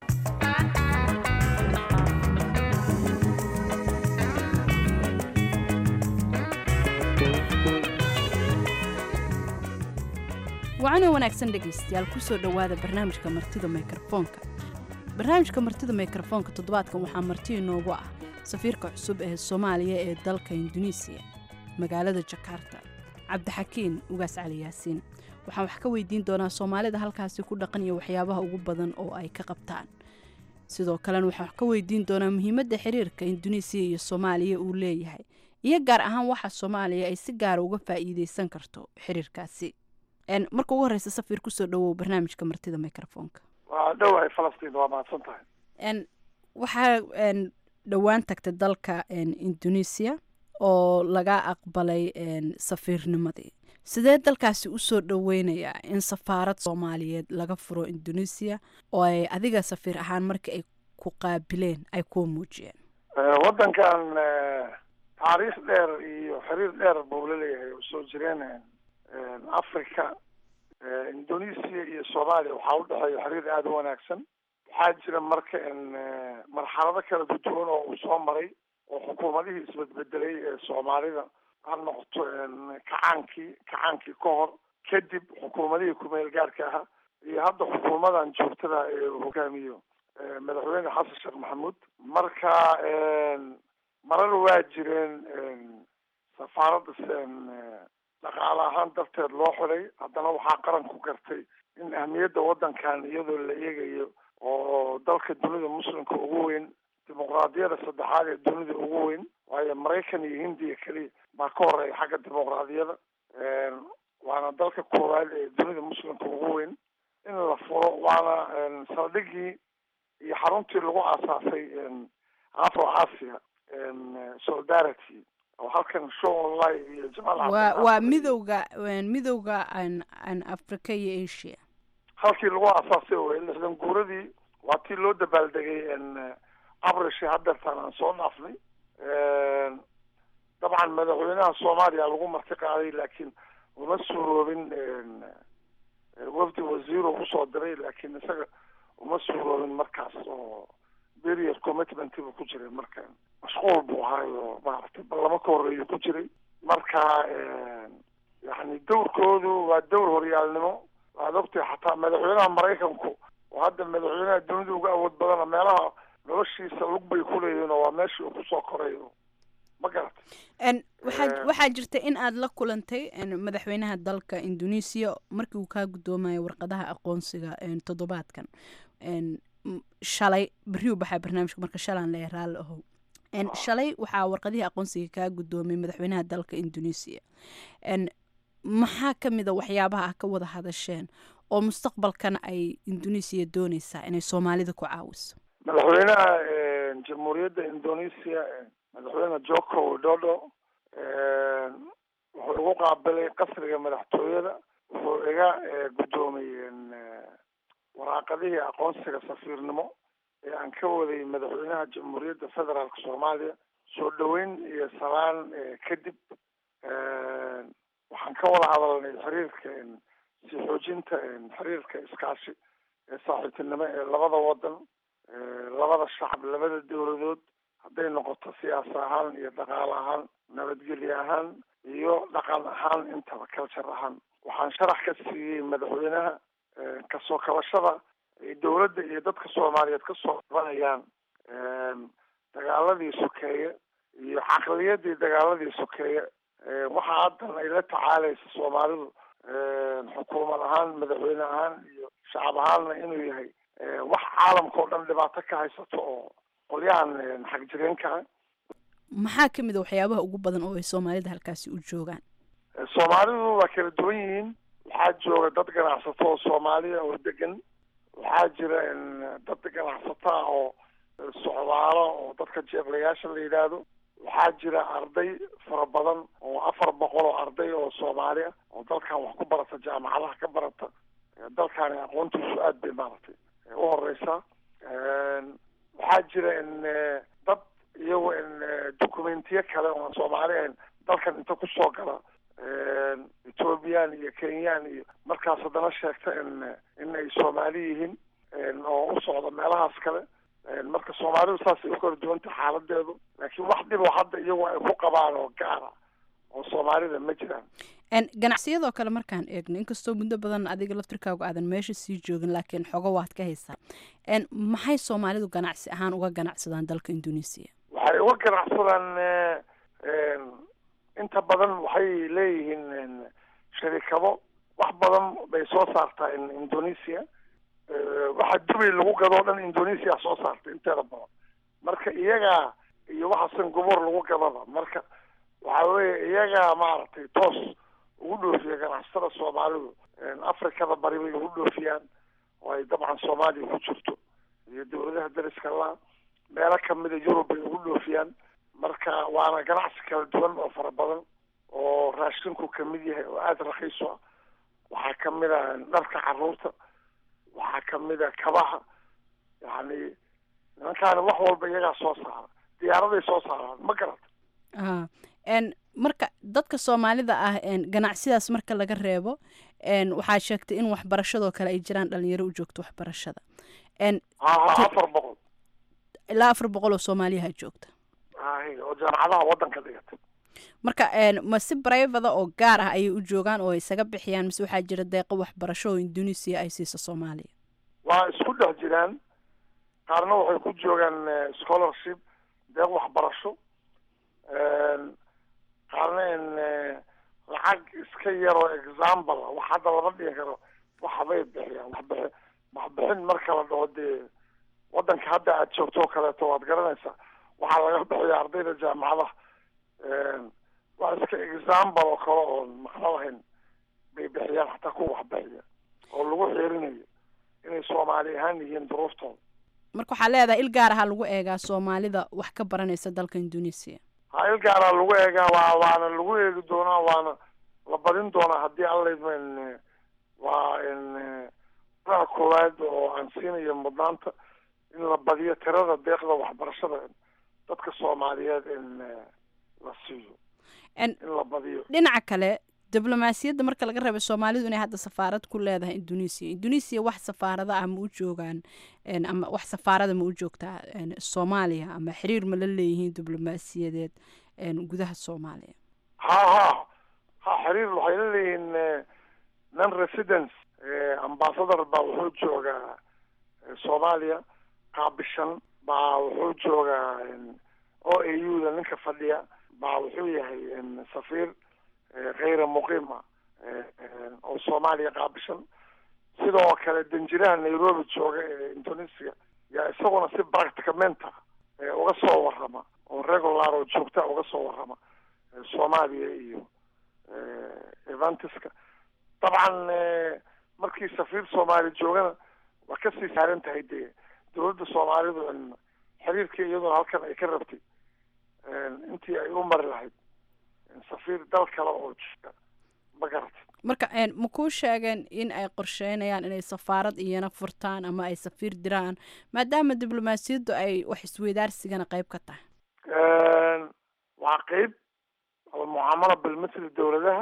wacanoo wanaagsan dhegaystayaal kusoo dhowaada barnaamijka martida mikrofoonka barnaamijka martida mikrofoonka toddobaadkan waxaa marti inoogu ah safiirka cusub ee soomaaliya ee dalka induneisiya magaalada jakarta cabdixakiin ugaas cali yaasiin waxaan wax ka weydiin doonaa soomaalida halkaasi ku dhaqan iyo waxyaabaha ugu badan oo ay ka qabtaan sidoo kalena waxaan wax ka weydiin doonaa muhiimadda xiriirka induneisiya iyo soomaaliya uu leeyahay iyo gaar ahaan waxa soomaaliya ay si gaara uga faa'iideysan karto xiriirkaasi marka ugu horeysa safir kusoo dhawow barnaamijka martida microfonka waa dhowahay falastiin waa mahadsan tahay waxaa dhowaan tagtay dalka indonesia oo laga aqbalay safiirnimadii sidee dalkaasi usoo dhaweynayaa in safaarad soomaaliyeed laga furo indonesia oo ay adiga safiir ahaan markii ay ku qaabileen ay kuu muujiyeen waddankan taariikh dheer iyo xiriir dheer buu laleeyahay oo soo jireen africa indonesia iyo soomaaliya waxaa udhexeeya xiriir aada u wanaagsan waxaa jira marka marxalado kala duwan oo uu soo maray oo xukuumadihii isbedbedelay ee soomaalida ha noqoto kacaankii kacaankii ka hor kadib xukuumadihii kumeel gaarka ahaa iyo hadda xukuumadan joogtada ee uu hogaamiyo madaxweyne xasan sheekh maxamuud marka marar waa jireen safaaradda dhaqaale ahaan darteed loo xiday haddana waxaa qaranku gartay in ahmiyadda waddankan iyadoo la eegayo oo dalka dunida muslimka ugu weyn dimuqraadiyada saddexaad ee dunida ugu weyn waayo maraykan iyo hindiya keliya baa ka horeeya xagga dimuqraadiyada waana dalka koowaad ee dunida muslimka ugu weyn in la furo waana saldhigii iyo xaruntii lagu aasaasay afro asia solidarity oo halkan show online iyo jamaal waa waa midowga midowga an africa iyo asia halkii lagu aasaasay wey lixdan guuradii waa tii loo dabaaldegay abrishi hadeertaan aan soo dhaafnay dabcan madaxweynaha soomaaliya lagu marti qaaday laakiin uma suuroobin wafdi wasiiro usoo diray laakiin isaga uma suuroobin markaas oo period commitment buu ku jiray marka mashquul buu ahaayo maaragtay ballamo ka horeeyu ku jiray marka yani dowrkoodu waa dowr horyaalnimo waad ogtahay xataa madaxweynaha maraykanku oo hadda madaxweynaha dunida uga awood badana meelaha noloshiisa lug bay kuleeyihiin oo waa meeshii uu kusoo koray ma garata waxaa waxaa jirta in aad la kulantay madaxweynaha dalka indonesia markii uu kaa guddoomayo warqadaha aqoonsiga toddobaadkan shalay berri u baxaa barnaamijka marka shalaan leeya raalli ahow shalay waxaa warqadihii aqoonsiga kaa guddoomay madaxweynaha dalka indonesia maxaa ka mid a waxyaabaha ah ka wada hadasheen oo mustaqbalkana ay indonesia dooneysaa inay soomaalida ku caawiso madaxweynaha jamhuuriyadda indonesia madaxweyne joko widodo wuxuu igu qaabilay qasriga madaxtooyada wuxuu iga guddoomay waraaqadihii aqoonsiga safiirnimo ee aan ka waday madaxweynaha jamhuuriyadda federaalka soomaaliya soo dhaweyn iyo salaan kadib waxaan ka wada hadalnay xiriirka sii xoojinta xiriirka iskaashi ee saaxiibtinimo ee labada wadan labada shacab labada dowladood hadday noqoto siyaasa ahaan iyo dhaqaale ahaan nabadgelye ahaan iyo dhaqan ahaan intaba culture ahaan waxaan sharax ka siiyey madaxweynaha kasoo kabashada ay dowladda iyo dadka soomaaliyeed kasoo qabanayaan dagaaladii sokeeye iyo caqliyadii dagaaladii sokeeye waxaa haddan ay la tacaalaysa soomaalidu xukuumad ahaan madaxweyne ahaan iyo shacab ahaanna inuu yahay wax caalamka oo dhan dhibaato ka haysato oo qolyahan xagjireenka ah maxaa ka mid a waxyaabaha ugu badan oo ay soomaalida halkaasi u joogaan soomaalidu waa kala duwan yihiin waxaa jooga dad ganacsato oo soomaaliya oo degan waxaa jira dad ganacsato ah oo socdaalo oo dadka jeeblayaasha la yidhaahdo waxaa jira arday fara badan oo afar boqol oo arday oo soomaali ah oo dalkan wax ku barata jaamacadaha ka barata dalkaani aqoontiisu aad bay maaragtay u horeysaa waxaa jira in dad iyago in documentiyo kale oo aan soomaali ahayn dalkan inta kusoo gala ethoobiyan iyo kenyaan iyo markaas haddana sheegta in in ay soomaali yihiin oo u socda meelahaas kale marka soomaalidu saasay u kala duwanta xaaladeedu laakiin wax dhiboo hadda iyagu ay ku qabaan oo gaara oo soomaalida ma jiraan ganacsiyadoo kale markaan eegno inkastoo muddo badan adiga laftirkaagu aadan meesha sii joogin laakiin xogo waad ka haysaa maxay soomaalidu ganacsi ahaan uga ganacsadaan dalka indonesia waxay uga ganacsadaan inta badan waxay leeyihiin sharikado wax badan bay soo saartaa indonesia waxa dubay lagu gadoo dhan indonesia soo saarta inteeda badan marka iyagaa iyo waxa singapore lagu gadaba marka waxa weeye iyagaa maaragtay toos ugu dhoofiya ganacsatada soomaalidu afrikada bari bay ugu dhoofiyaan oo ay dabcan soomaaliya ku jirto iyo dawladaha dariska la meelo kamida yurub bay ugu dhoofiyaan marka waana ganacsi kala duwan oo fara badan oo raashinku kamid yahay oo aada rakiis u ah waxaa kamid a dharka caruurta waxaa kamid a kabaha yani nimankaani wax walba iyagaa soo saara diyaaraday soo saaraan ma garata marka dadka soomaalida ah ganacsiyadaas marka laga reebo waxaa sheegtay in waxbarashadoo kale ay jiraan dhalinyaro u joogto waxbarashada afar boqol ilaa afar boqol oo soomaaliyaha joogta oo jaamacadaha wadanka dhigata marka ma si brivada oo gaar ah ayay u joogaan oo isaga bixiyaan mise waxaa jira deeqo waxbarasho oo indonesia ay siiso soomaaliya waa isku dhex jiraan qaarna waxay ku joogaan scholarship deeq waxbarasho qaarna in lacag iska yaroo example wax hadda lama dhigi karo waxbay bixiyaan waxbixi waxbixin marka la dhaho dee wadanka hadda aad joogto oo kaleeto waad garanaysaa waxaa laga bixiya ardayda jaamacadaha waa iska example oo kale oon macno lahayn bay bixiyaan xataa kuwa waxbixiya oo lagu xiirinayo inay soomaali ahaan yihiin duruuftooda marka waxaa leedahay il gaar ahaa lagu eegaa soomaalida wax ka baranaysa dalka indonesia ha il gaaraa lagu eegaa waa waana lagu eegi doonaa waana la badin doonaa haddii allaydma in waa in aa koowaad oo aan siinayo mudnaanta in la badiyo tirada deeqda waxbarashada dadka soomaaliyeed in la siiyo in la badiyo dhinaca kale diblomaasiyadda marka laga reebay soomaalidu inay hadda safaarad ku leedahay indonesia indonesia wax safaarada ah ma u joogaan ama wax safaarada ma u joogtaa soomaaliya ama xiriir ma la leeyihiin diblomaasiyadeed gudaha soomaaliya ha ha ha xiriir waxay la leeyihiin non residence ambassador baa wuxuu joogaa soomaaliya qaabishan baa wuxuu joogaa o a u da ninka fadhiya baa wuxuu yahay safiir kayra muqiima oo soomaaliya qaabishan sidoo kale danjiraha nairobi jooga ee indonesia yaa isaguna si practicamenta uga soo warrama oo regular oo joogta uga soo warrama soomaaliya iyo evantiska dabcan markii safiir soomaali joogana waa kasii saaran tahay dee dawladda soomaalidu xiriirkii iyaduna halkan ay ka rabtay intii ay u mari lahayd safiir dal kale oo jira ma garata marka ma kuu sheegeen in ay qorsheynayaan inay safaarad iyana furtaan ama ay safiir diraan maadaama diblomaasiyaddu ay wax isweydaarsigana qayb ka tahay waa qeyb mucaamala bilmitri dawladaha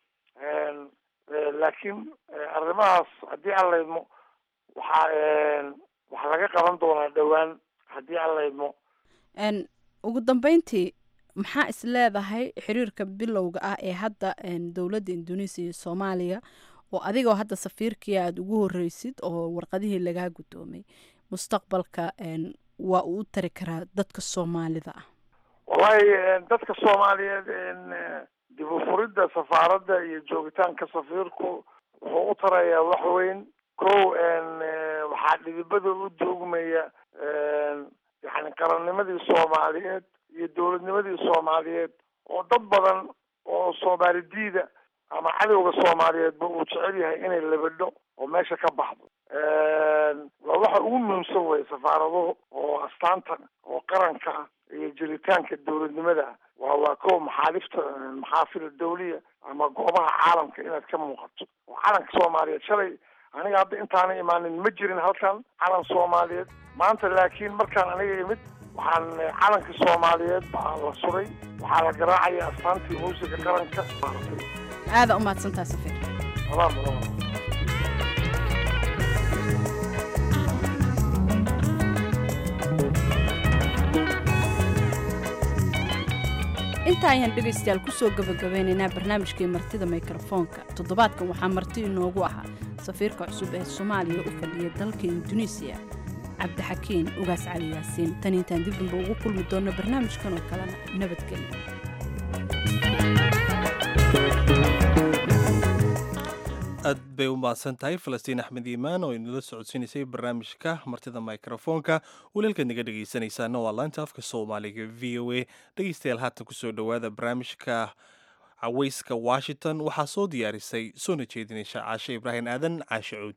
laakiin arrimahaas haddii aan laydmo waxaa waxaa laga qaban doonaa dhowaan haddii aan laydmo ugu dambeyntii maxaa is leedahay xiriirka bilowga ah ee hadda dowladda indonesia iyo soomaaliya oo adigoo hadda safiirkii aada ugu horreysid oo warqadihii lagaa guddoomay mustaqbalka waa uu u tari karaa dadka soomaalida ah wallahi dadka soomaaliyeed dib u furidda safaaradda iyo joogitaanka safiirku wuxuu u tarayaa wax weyn kow waxaa dhidibada u duugmaya yani qarannimadii soomaaliyeed iyo dowladnimadii soomaaliyeed oo dad badan oo soomaali diida ama cadowga soomaaliyeedba uu jecel yahay inay labadho oo meesha ka baxdo waa waxa ugu muhiimsan wey safaaraduhu oo astaanta oo qaranka ah iyo jiritaanka dowladnimada ah waa waa kow maxaalifta maxaafil dawliya ama goobaha caalamka inaad ka muuqato oo calanka soomaaliyeed shalay aniga hadda intaana imaanin ma jirin halkan calan soomaaliyeed maanta laakiin markaan aniga imid waxaan calankii soomaaliyeed baa la suray waxaa la garaacaya astaantii muusiga qaranka aada u mahadsantaa safiir salaam intaa ayaan dhegaystayaal kusoo gabagabeynaynaa barnaamijkii martida mikrofoonka toddobaadkan waxaa marti inoogu ahaa safiirka cusub ee soomaaliya u fadhiya dalka induneisiya cabdixakiin ugaas cali yaasiin tan intaan dib damba ugu kulmi doonno barnaamijkan oo kalena nabadgelyo aad bay u mahadsan tahay falastiin axmed iimaan oo inala socodsiinaysay barnaamijka martida mikrofoonka waliilkaad naga dhegaysanaysaana waa laanta afka soomaaliga v o a dhegaystayaal haatan kusoo dhowaada barnaamijka cawayska washington waxaa soo diyaarisay soona jeedinaysa caashe ibraahim aadan caashe cuud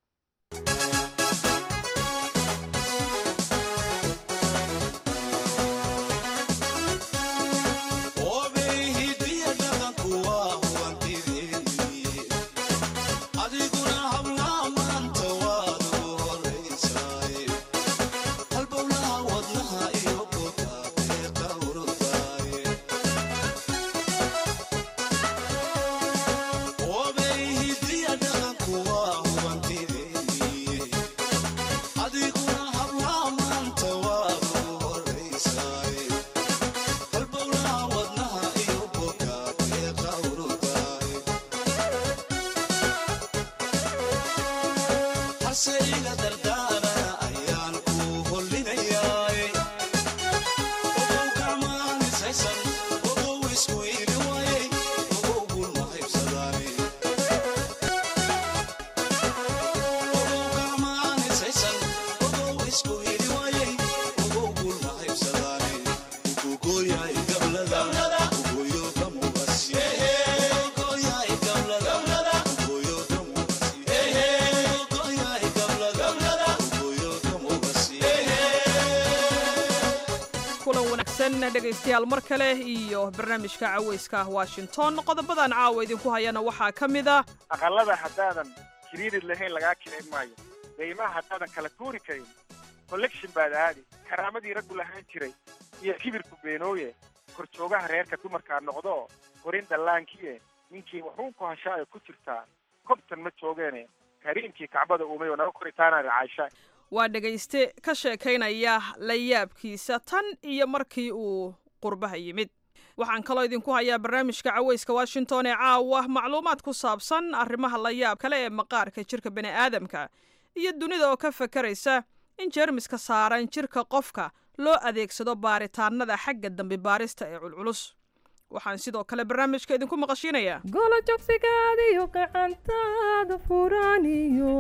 dhegaystayaal mar kale iyo barnaamijka cawayska washington qodobadan caawa idinku hayana waxaa ka mid a aqalada haddaadan kiriirid lahayn lagaa kirayn maayo deymaha haddaadan kala tuuri karin collection baad aadi karaamadii raggu lahaan jiray iyo kibirku beenooye korjoogaha reerka dumarkaa noqdo korin dhallaankiye ninkii wuxuunku hashaa ay ku jirtaa kobtan ma joogeene kariimkii kacbada uumay oo naga koritaana caasha waa dhegayste ka sheekaynaya la yaabkiisa tan iyo markii uu qurbaha yimid waxaan kaloo idinku hayaa barnaamijka cawayska washington ee caawa macluumaad ku saabsan arrimaha la yaab kale ee maqaarka jirka bini aadamka iyo dunida oo ka fakaraysa in jeermiska saaran jirka qofka loo adeegsado baaritaanada xagga dambi baarista ee culculus waxaan sidoo kale barnaamijka idinku maqashiinayaa golo jogsigaadiyo gacantaada furaaniyo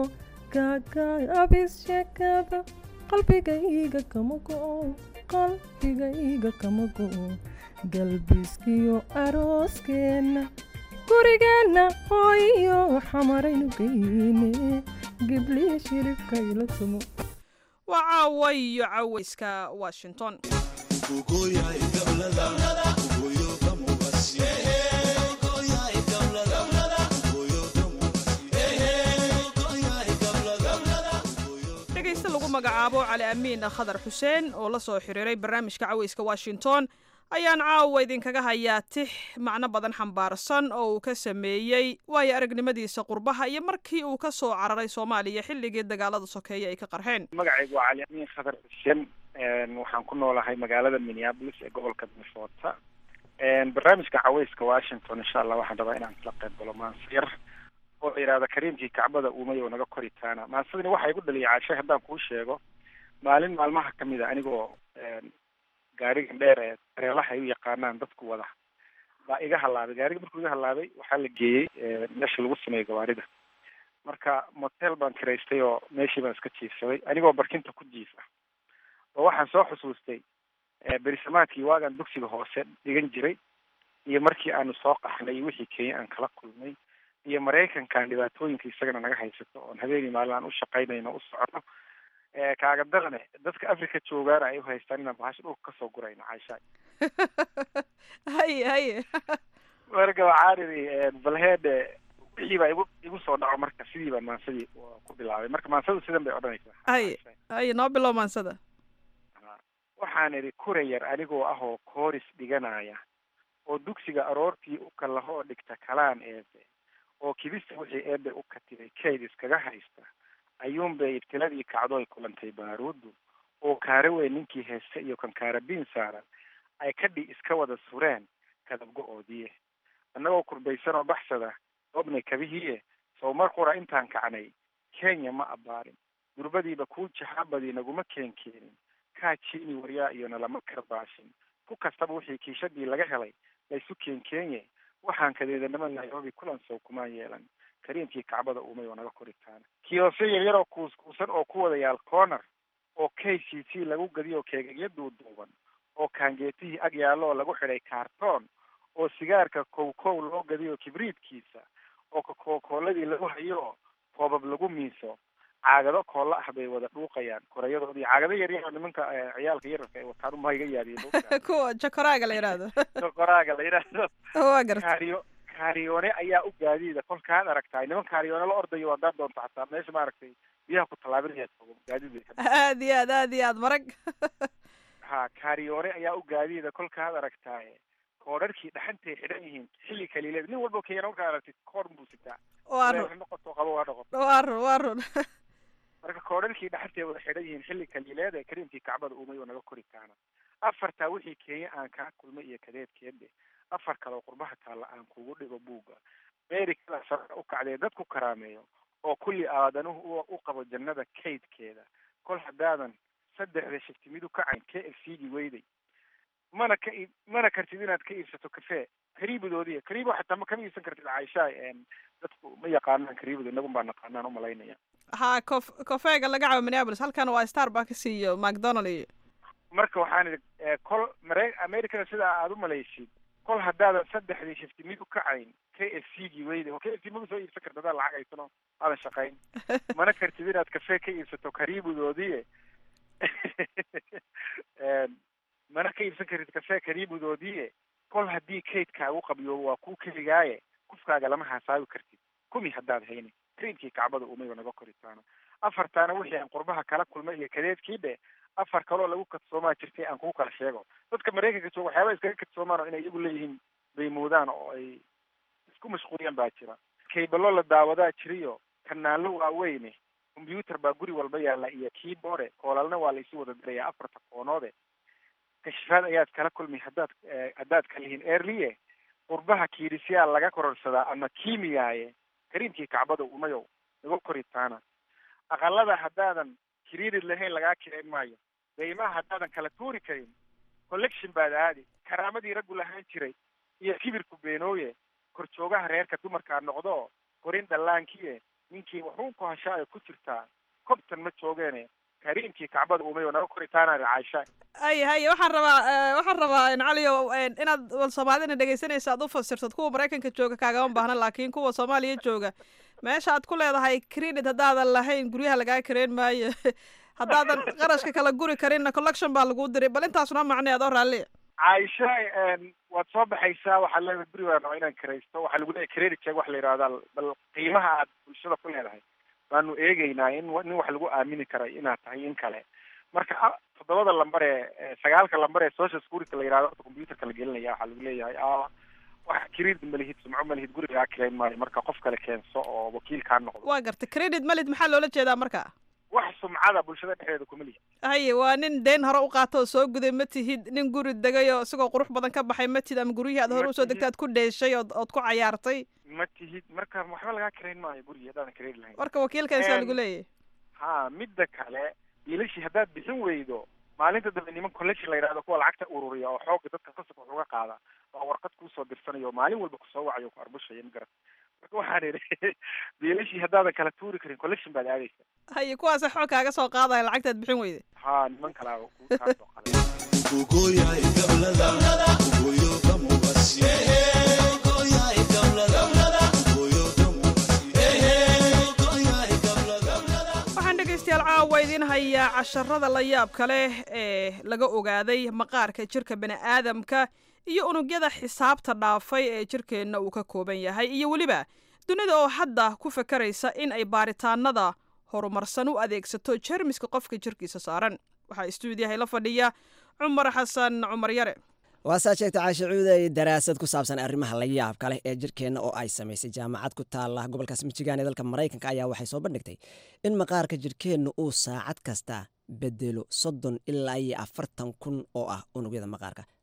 gaagaabis sheekada qalbigayga kama go'o qalbigayga kama go'o galbiskiyo arooskeenna gurigeenna hooyo xamaraynu geyne gibliya shiribka ila tumo waa caawa iyo cawayska washington dhegayste lagu magacaabo cali amiin khadar xuseen oo la soo xiriiray barnaamijka cawayska washington ayaan caawa idinkaga hayaa tix macno badan xambaarsan oo uu ka sameeyey waayo aragnimadiisa qurbaha iyo markii uu ka soo cararay soomaaliya xilligii dagaalada sokeeye ay ka qarxeen magacaygu waa cali amiin khadar xuseen waxaan ku noolahay magaalada minneapolis ee gobolka minnesota barnaamijka cawayska washington insha allah waxaan rabaa inaan kala qayb galo maanse yar oo la yidhahda kariimkii kacbada uumay oo naga koritaana maansadani waxaa igu dhaliyay caashay haddaan kuu sheego maalin maalmaha ka mid a anigoo gaarigan dheer ee dareelaha ay u yaqaanaan dadku wada baa iga halaabay gaariga markuu iga halaabay waxaa la geeyey meesha lagu sameeyo gawaarida marka motel baan kiraystay oo meeshii baan iska jiifsaday anigoo barkinta ku jiif ah oo waxaan soo xusuustay berisamaadkii waagaan dugsiga hoose dhigan jiray iyo markii aanu soo qaxnay iyo wixii kenya aan kala kulmay iyo maraykankan dhibaatooyinka isagana naga haysato oon habeenii maalin aan u shaqaynayno u socono kaaga darane dadka africa joogaana ay u haystaan inaan bahasha dhulka kasoo gurayno caishaay haye haye marka waxaan idhi balheede wixii baa igu igu soo dhaco marka sidii baan maansadii ku bilaabay marka maansadu sidan bay odhanaysaa haye haye noo bilow maansada waxaan idhi kura yar anigoo ah oo kooris dhiganaya oo dugsiga aroortii u kallaho oo dhigta kalaan eebe oo kibista wixii eebe u katibay kayd iskaga haysta ayuunbay ibtiladii kacdooy kulantay baaruuddu oo kaare weyn ninkii heeste iyo kan kaarabiin saaran ay kadhi iska wada sureen kadabgo-oodiye annagoo kurbaysan oo baxsada oobnay kabihiiye sow mar qura intaan kacnay kenya ma abbaarin durbadiiba kuu jaxaabadii naguma keen keenin kaa jiini waryaa iyo nalama karbaashin ku kastaba wixii kiishadii laga helay laysu keen keenye waxaan kadeedanimo nairobi kulan sow kuma yeelan kariimkii kacbada uumay oo naga koritaana kiyoose yaryar oo kuuskuusan oo ku wada yaal corner oo k c t lagu gadiyo keegagyo duuduuban oo kaangeetihii ag yaallo oo lagu xidhay kaartoon oo sigaarka kow kow loo gadiyo kibriidkiisa oo kakokooladii lagu hayo koobab lagu miiso caagado koolla ah bay wada dhuuqayaan koreyadoodii caagado yaryar oo nimanka ciyaalka yararka ay wataan uma iga yaadiyen kuwa jakoraaga la yidhaahdo koraaga la yidhaahdo waa garta kaariyo kaariyoone ayaa u gaadiida kolkaad aragtaay niman kaariyoone la ordayo haddaad doonto xataa meesha maaragtay biyaha ku tallaabinaya joogo gaadiid aad iyo aad aad iyo aad marag ha kaariyoone ayaa u gaadiida kolkaad aragtaaye koodharkii dhaxantay xidhan yihiin xilli kaliileed nin walba keena markaad aragtid koor buu sitaa waa run noqoto qabo waa noqoto waa run waa run marka koodharkii dhaxantay wada xidhan yihiin xilli kaliileed ee kariimkii kacbada uumay oo naga kori kaana afartaa wixii kenya aan kaa kulmay iyo kadeedkeedhe afar kaleo qurbaha taalla aan kugu dhigo buugga amerikada sare u kacdee dad ku karaameeyo oo kulli aadanuhu u qabo jannada kaydkeeda kol haddaadan saddexda shifti mid u kacayn k f c gii weyday mana ka ii mana kartid inaad ka iibsato kafee kariibadoodiya kariibo xataa ma kama iibsan kartid caaisha dadku ma yaqaanaan kariibada inagun baa naqaanaan umalaynaya ha cof cofeega laga cabo minneapolis halkan waa starbucks iyo macdonald iyo marka waxaan idhi kol mare americada sidaa aada u malaysid kol haddaadan saddexdii shifti mid u kacayn k f c gii weyday oo k f c maga soo iibsan kartid adaa lacag haysano aadan shaqayn mana kartid inaad kafee ka iibsato kariibadoodiye mana ka iibsan kartid kafee kariibadoodiye kol haddii kaydkaagu qabiyo waa kuu keligaaye kufkaaga lama hasaabi kartid kumi haddaad hayni kariimkii kacbada umayba naga koritaana afartaana wixii aan qurbaha kala kulmay iyo kadeedkii dhe afar kaloo lagu kadsoomaa jirtay aan kugu kala sheego dadka maraykanka jooga waxyaaba iskaga kadsoomaan oo inay iyagu leeyihiin bay moodaan oo ay isku mashquuliyaan baa jira kaybalo la daawadaa jiriyo kanaallo waaweyne combyuutar baa guri walba yaalla iyo keyboard koolalna waa la isu wada dirayaa afarta koonoode kashifaad ayaad kala kulmi haddaad haddaad kalihiin earliye qurbaha kiidhisyaal laga kororsadaa ama kiimiyaaye kariimkii kacbada umayow naga koritaana aqalada haddaadan kiriirid lahayn lagaa kirayn maayo daymaha haddaadan kala tuuri karin collection baad aadi karaamadii raggu lahaan jiray iyo kibirku beenooye korjoogaha reerka dumarkaa noqdo korin dhallaankiye ninkii wuxuun ku hashaayo ku jirtaa kobtan ma joogeene kariimkii kacbada umayo naga koritaana caaisha ay haye waxaan rabaa waxaan rabaa caliyo inaad wal soomaalidana dhegaysanaysa aad u fasirtad kuwa maraykanka jooga kaagama baahna laakiin kuwa soomaaliya jooga meesha aad ku leedahay credit haddaadan lahayn guryaha lagaa kareen maayo haddaadan qarashka kala guri karinna collection baa laguu diray bal intaasuna macnay adoo raalliya caaisha waad soo baxaysaa waxaad leedahay guri baan raba inaan karaysto waxaa lagu leeyahay credit check waxa la yidhahdaa bal qiimaha aad bulshada ku leedahay baanu eegeynaa in nin wax lagu aamini karay inaad tahay in kale marka toddobada lambar ee sagaalka lambar ee social security la yidhahdo computerka la gelinaya waxaa lagu leeyahay wax credit malihid sumco malihid gurigaa kirayn maayo marka qof kale keenso oo wakiil kaa noqdo waa garta credit malid maxaa loola jeedaa marka wax sumcada bulshada dhexdeeda kuma lihi haye waa nin deen hore u qaato oo soo guday ma tihid nin guri degay oo isagoo qurux badan ka baxay ma tihid ama guryihii aad hore usoo degtay aad ku dheeshay ood ood ku cayaartay ma tihid marka waxba lagaa kirayn maayo gurigi haddaadan kirayn lahayn marka wakiilkaasa lagu leeyahay ha midda kale biilashii haddaad bixin weydo maalinta dambe niman collection la yidhahdo kuwa lacagta ururiya oo xooga dadka qasabka wax uga qaada oo warqad kuusoo dirsanayo maalin walba kusoo wacayo ku arbushaya ma garat marka waxaan idhi biilashii haddaadan kala tuuri karin collection baad aadaysa haye kuwaasa xoog kaaga soo qaadaya lacagtaad bixin weyday ha niman kalaa ku kaasoo waxaan dhegaystayaal caawa idiin hayaa casharada la yaabka leh ee laga ogaaday maqaarka jirka bani'aadamka iyo unugyada xisaabta dhaafay ee jirkeenna uu ka kooban yahay iyo weliba dunida oo hadda ku fakaraysa in ay baaritaanada horumarsan u adeegsato jermiska qofka jirkiisa saaran waxaa istuudiyahay la fadhiya cumar xasan cumar yare waasaa sheegta caasha cuuday daraasad ku saabsan arrimaha la yaabka leh ee jirkeenna oo ay samaysay jaamacad ku taala gobolkaas michigan ee dalka maraykanka ayaa waxay soo bandhigtay in maqaarka jirkeenna uu saacad kasta bedelo soddon ilaa iyo afartan kun oo ah unugyada maqaarka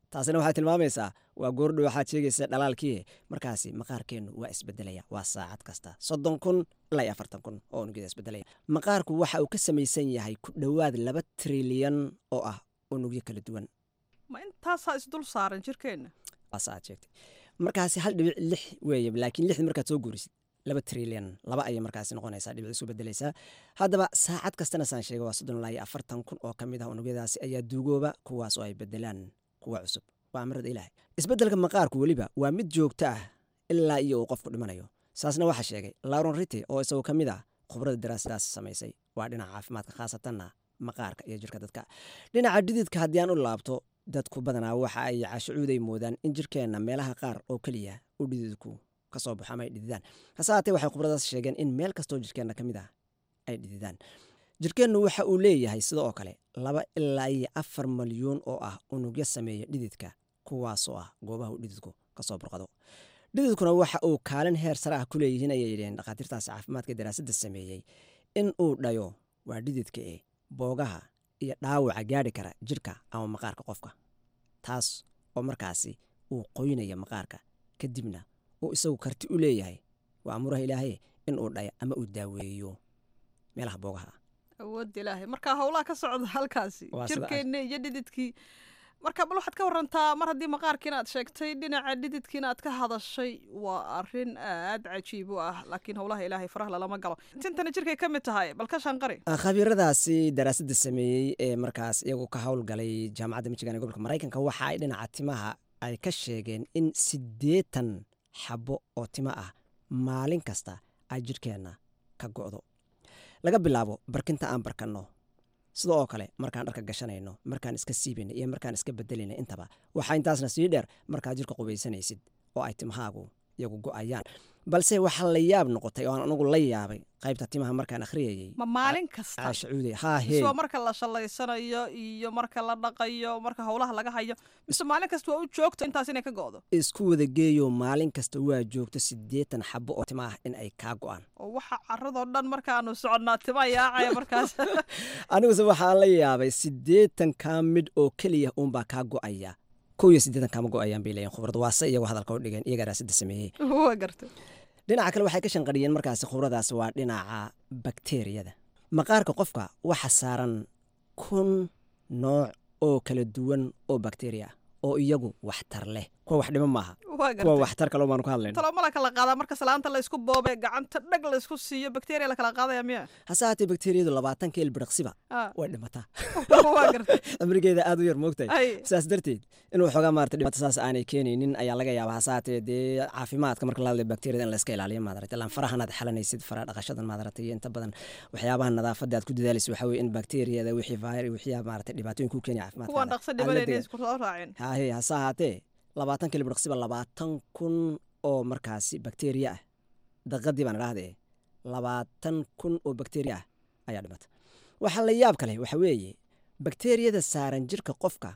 taasina waxay tilmaamaysaa waa goordhow waxaad sheegaysa dhalaalkii markaasi maqaarkeennu waa isbedelaya waa saacad kasta soddon kun ilaa iyo afartan kun oo unugyada isbedelaya maqaarku waxa uu ka samaysan yahay ku dhowaad laba trilyan oo ah unugyo kala duwan ma intaasaa isdul saaran jirkeenna waasa aad sheegtay markaasi hal dhibic lix weeye laakiin lixda markaad soo guurisid laba trilyan laba ayay markaasi noqonaysaa dhibic isu bedelaysaa haddaba saacad kastana saan sheegay waa soddon ilaa iyo afartan kun oo ka mid ah unugyadaasi ayaa duugooba kuwaas oo ay bedelaan kuwa cusub waa amrada ilaahay isbeddelka maqaarku weliba waa mid joogto ah ilaa iyo uu qofku dhimanayo saasna waxaa sheegay lauron rite oo isagoo ka mid ah khubrada daraasadaas samaysay waa dhinaca caafimaadka khaasatanna maqaarka iyo jirka dadka dhinaca dhididka haddii aan u laabto dadku badanaa waxa ay cashucuuday moodaan in jirkeenna meelaha qaar oo keliya u dhididku ka soo baxo ama ay dhididaan hase haatee waxay khubradaas sheegeen in meel kastoo jirkeenna ka mid ah ay dhididaan jirkeennu waxa uu leeyahay sida oo kale laba ilaa iyo afar malyuun oo ah unugyo sameeya dhididka kuwaasoo ah goobaha uu dhididku ka soo burqado dhididkuna waxa uu kaalin heer sare ah ku leeyihiin ayay yidheen dhakhaatiirtaasi caafimaadka daraasadda sameeyey in uu dhayo waa dhididka e boogaha iyo dhaawaca gaadhi kara jirka ama maqaarka qofka taas oo markaasi uu qoynaya maqaarka kadibna uu isagu karti u leeyahay waa amuraha ilaahay in uu dhayo ama uu daaweeyo meelaha boogaha ah awoodda ilaahay marka howlaha ka socda halkaasi Waa sida ay- jirkeenna iyo dhididkii marka bal waxaad ka warantaa mar haddii maqaarkiina aad sheegtay dhinaca dhididkiina aad ka hadashay waa arrin aad cajiib u ah laakiin howlaha ilaahay faraha lalama galo tintana jirkay ka mid tahay bal ka shanqari Ah, khabiiradaasi daraasadda sameeyey ee markaas iyagu ka howlgalay jaamacadda michigan ee gobolka maraykanka waxa ay dhinaca timaha ay ka sheegeen in siddeetan xabo oo timo ah maalin kasta ay jirkeenna ka go'do laga bilaabo barkinta aan barkanno sida oo kale markaan dharka gashanayno markaan iska siibayno iyo markaan iska bedelayno intaba waxaa intaasna sii dheer markaad jirka qubaysanaysid oo ay timahaagu iyagu go'ayaan balse waxaa la yaab noqotay oo aan anugu la yaabay qaybta timaha markaan akhriyayey ma maalin kasta caashacuude haa hee mise waa marka la shallaysanayo iyo marka la dhaqayo marka howlaha laga hayo mise maalin kasta waa u joogto intaas inay ka go'do isku wada geeyo maalin kasta waa joogto siddeetan xabo oo tima ah in ay kaa go'aan oo waxa caradoo dhan markaanu soconnaa tima yaacaya markaas aniguse waxaa la yaabay siddeetan kaa midh oo keliya uunbaa kaa go'aya kow iyo siddeetan kaama go'ayaan bay leeyihin khubradu waase iyagu hadalka u dhigeen iyagaa raasadda sameeyey waa gartay dhinaca kale waxay ka shanqariyeen markaasi khubradaas waa dhinaca bakteeriyada maqaarka qofka waxa saaran kun nooc oo kala duwan oo bakteriya ah oo iyagu waxtar leh kuwa wax dhimo maaha waa kuwa gartay waxtar kaloo baanu ka hadlayno talo la kala qaadaa marka salaanta la isku boobe gacanta dhag la isku siiyo bakteriya la kala qaadaya miya hase haatee bakteriyadu labaatanka ilbiriqsiba Ah. way dhimataa waa gartay cimrigeeda aad u yar moogtahay Ay. sidaas darteed inuu xoogaa maarata dhibaato saas aanay keenaynin ayaa laga yaabaa hase haatee dee caafimaadka marka la hadlayo bakteriyada in la iska ilaaliyo maarata ilaan farahanaad xalanaysid fara dhaqashadan maarata iyo inta badan waxyaabaha nadaafadda aad ku dadaalaysid waxaa weye in bakteriyada wixii vir wixii maarata dhibaatooyin ku keenaya kuwaan caafimaadkaada dhaqso aad la dhibanayna degan. isku soo raaceen hahe hase ahaatee labaatan kilibirqsiba labaatan kun oo markaasi bakteriya ah daqadii baan idhaahdee labaatan kun oo bakteriya ah ayaa dhimata waxaa la yaab kale waxa weeye bakteriyada saaran jirka qofka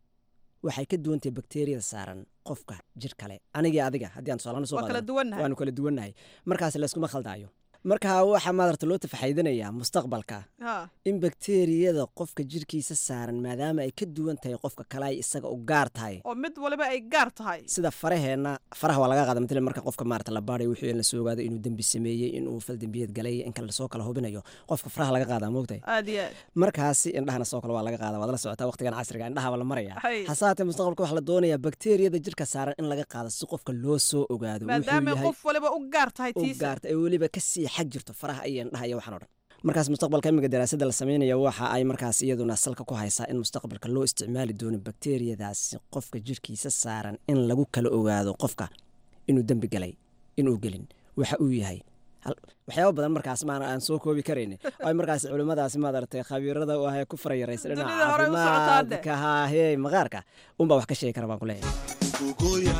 waxay ka duwantahay bakteriyada saaran qofka jir kale anigii adiga haddii aan tusaalahaan soo Waa kala qaadano, duwannahay. waanu kala duwannahay markaas layskuma khaldaayo marka waxaa maarata loo tafaxaydanayaa mustaqbalka ha in bakteriyada qofka jirkiisa saaran maadaama ay ka duwan tahay qofka kale ay isaga u gaar tahay oo mid waliba ay gaar tahay sida faraheenna faraha waa laga qaada matala marka qofka maarata la baarayo wixii in la soo ogaado inuu dembi sameeyey inuu fal dembiyeed galay in kale lasoo kala hubinayo qofka faraha laga qaadaa moogtahay aad iyo aad markaasi indhahana soo kale waa laga qaada waad la socotaa waqtigan casriga indhahaba la maraya Hay. hase haatee mustaqbalka waxaa la doonayaa bakteriyada jirka saaran in laga qaado si qofka loo soo ogaado wuxuu maadaama yahay qof waliba u gaar tahay u tiisa gaarta ay weliba ka sii xag jirto faraha iyo indhaha iyo waxaan o dhan markaas mustaqbalka imiga daraasadda la sameynaya waxa ay markaas iyaduna salka ku haysaa in mustaqbalka loo isticmaali doono bakteriyadaasi qofka jirkiisa saaran in lagu kala ogaado qofka inuu dembi galay inuu gelin waxa uu yahay Hal- waxyaabo badan markaas maana aan soo koobi karayni oo ay markaas culimmadaasi maaragtay khabiirada u ah ee ku farayaraysa dhinaca Dunida hore u socotaa de. caafimaadka haahee maqaarka unbaa wax ka sheegi kara baan ku leeyahay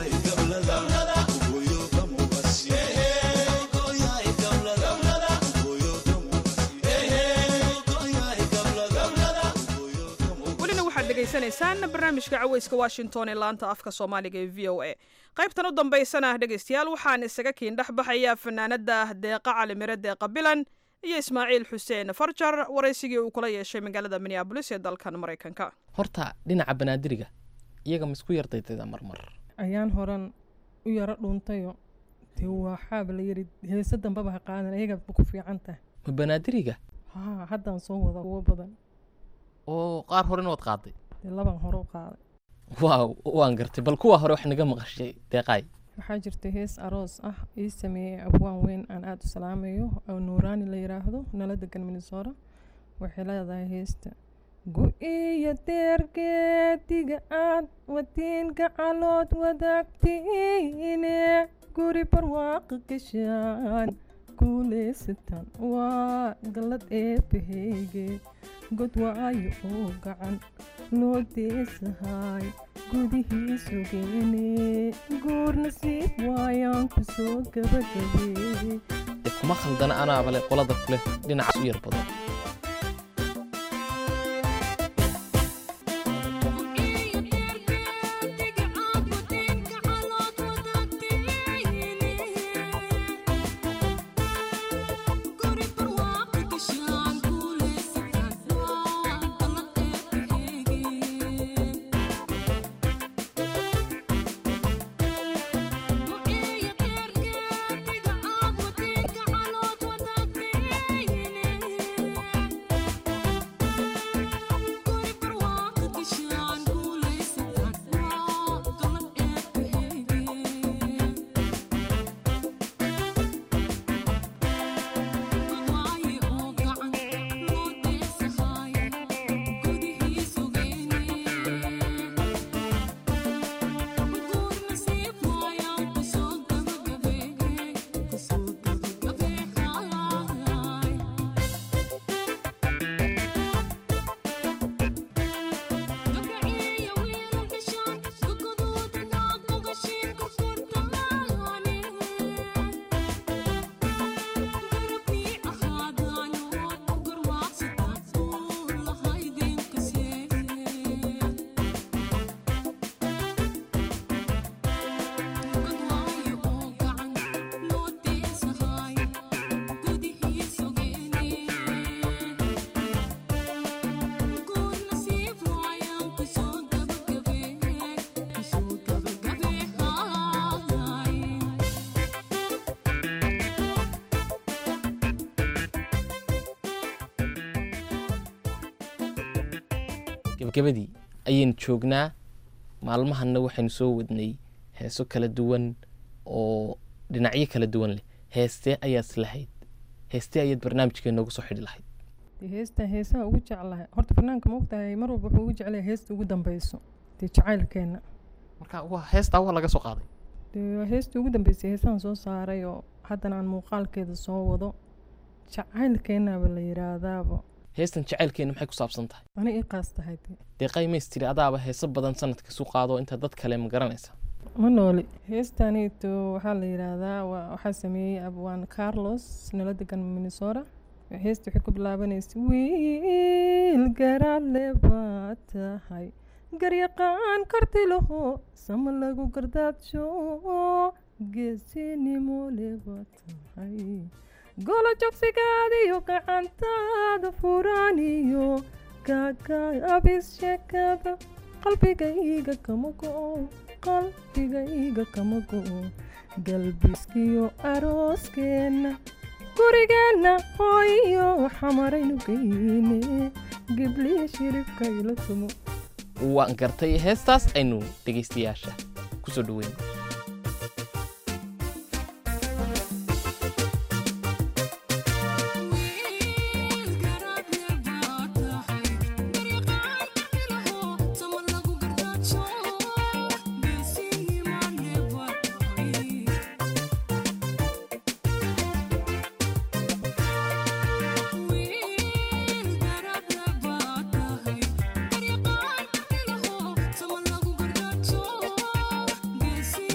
welina waxaad dhegaysanaysaan barnaamijka caweyska washington ee laanta afka soomaaliga ee v o a qaybtan u dambaysana dhegaystayaal waxaan isaga kiin dhex baxayaa fanaanada deeqa calimire deeqa bilan iyo ismaaciil xuseen farjar waraysigii uu kula yeeshay magaalada minneabolis ee dalkan maraykanka horta dhinaca banaadiriga iyaga ma isku yardaydayda marmar ayaan horan u yaro dhuuntayo dee waxaaba la yiri heese dambaba ha qaadan ayaga ku fiican tahay ma banaadiriga haa haddaan soo wada kuwo badan oo qaar horena waad qaaday dee laban hore u qaaday waaw waan gartay bal kuwa hore wax naga maqashay deeqaay waxaa jirta hees aroos ah ii sameeyey abwaan weyn aan aada u salaamayo oo nuuraani la yiraahdo nala degan minnesota waxay leedahay heesta gu-iyo deergeediga aad wadiinka calood wadaagtiine guri barwaaqa gashaan guulaysataan waa gallad eebbaheyge god waayo oo gacan loo deesahay gudihiisu geene guur nasiib waayaan ku soo gabagabeeyey dee kuma khaldana anaaba leh qolada kuleh dhinacaas u yar badan gebagabadii ayaynu joognaa maalmahanna waxaynu soo wadnay heeso kala duwan oo dhinacyo kala duwan leh heestee ayaad islahayd heestee ayaad barnaamijkee noogu soo xidhi lahayd dee heestan heesaha ugu jeclahay horta banaanka ma ogtahay mar walba wuxuu ugu jeclahay heesta ugu dambeyso dee jacaylkeenna marka waa heestaa waa laga soo qaaday dee waa heestii ugu dambeysay heesahan soo saaray oo haddana aan muuqaalkeeda soo wado jacaylkeennaaba la yiraahdaaba heestan jacaylkeena maxay ku saabsan tahay ani ii qaas tahay dee deeqay mays tiri adaaba heeso badan sanadka isu qaado inta dad kale ma garanaysa ma nooli heestaaniito waxaa la yidhaahdaa waa- waxaa sameeyey abwaan carlos nala degan minnesota heesta waxay ku bilaabanaysa wiil garaadle baa tahay garyaqaan karti laho sama lagu gardaadsho geesinimo le baa tahay golo jogsigaadiyo gacantaada furaaniyo gaagaabis sheekada qalbigayga kama go-o qalbigayga kama go-o galbiskiyo arooskeenna gurigeenna hooyo xamaraynu geyne gibliya shiribka ila tumo waan gartay heestaas aynu dhegaystayaasha kusoo dhaweyn Sama lagu gargaajo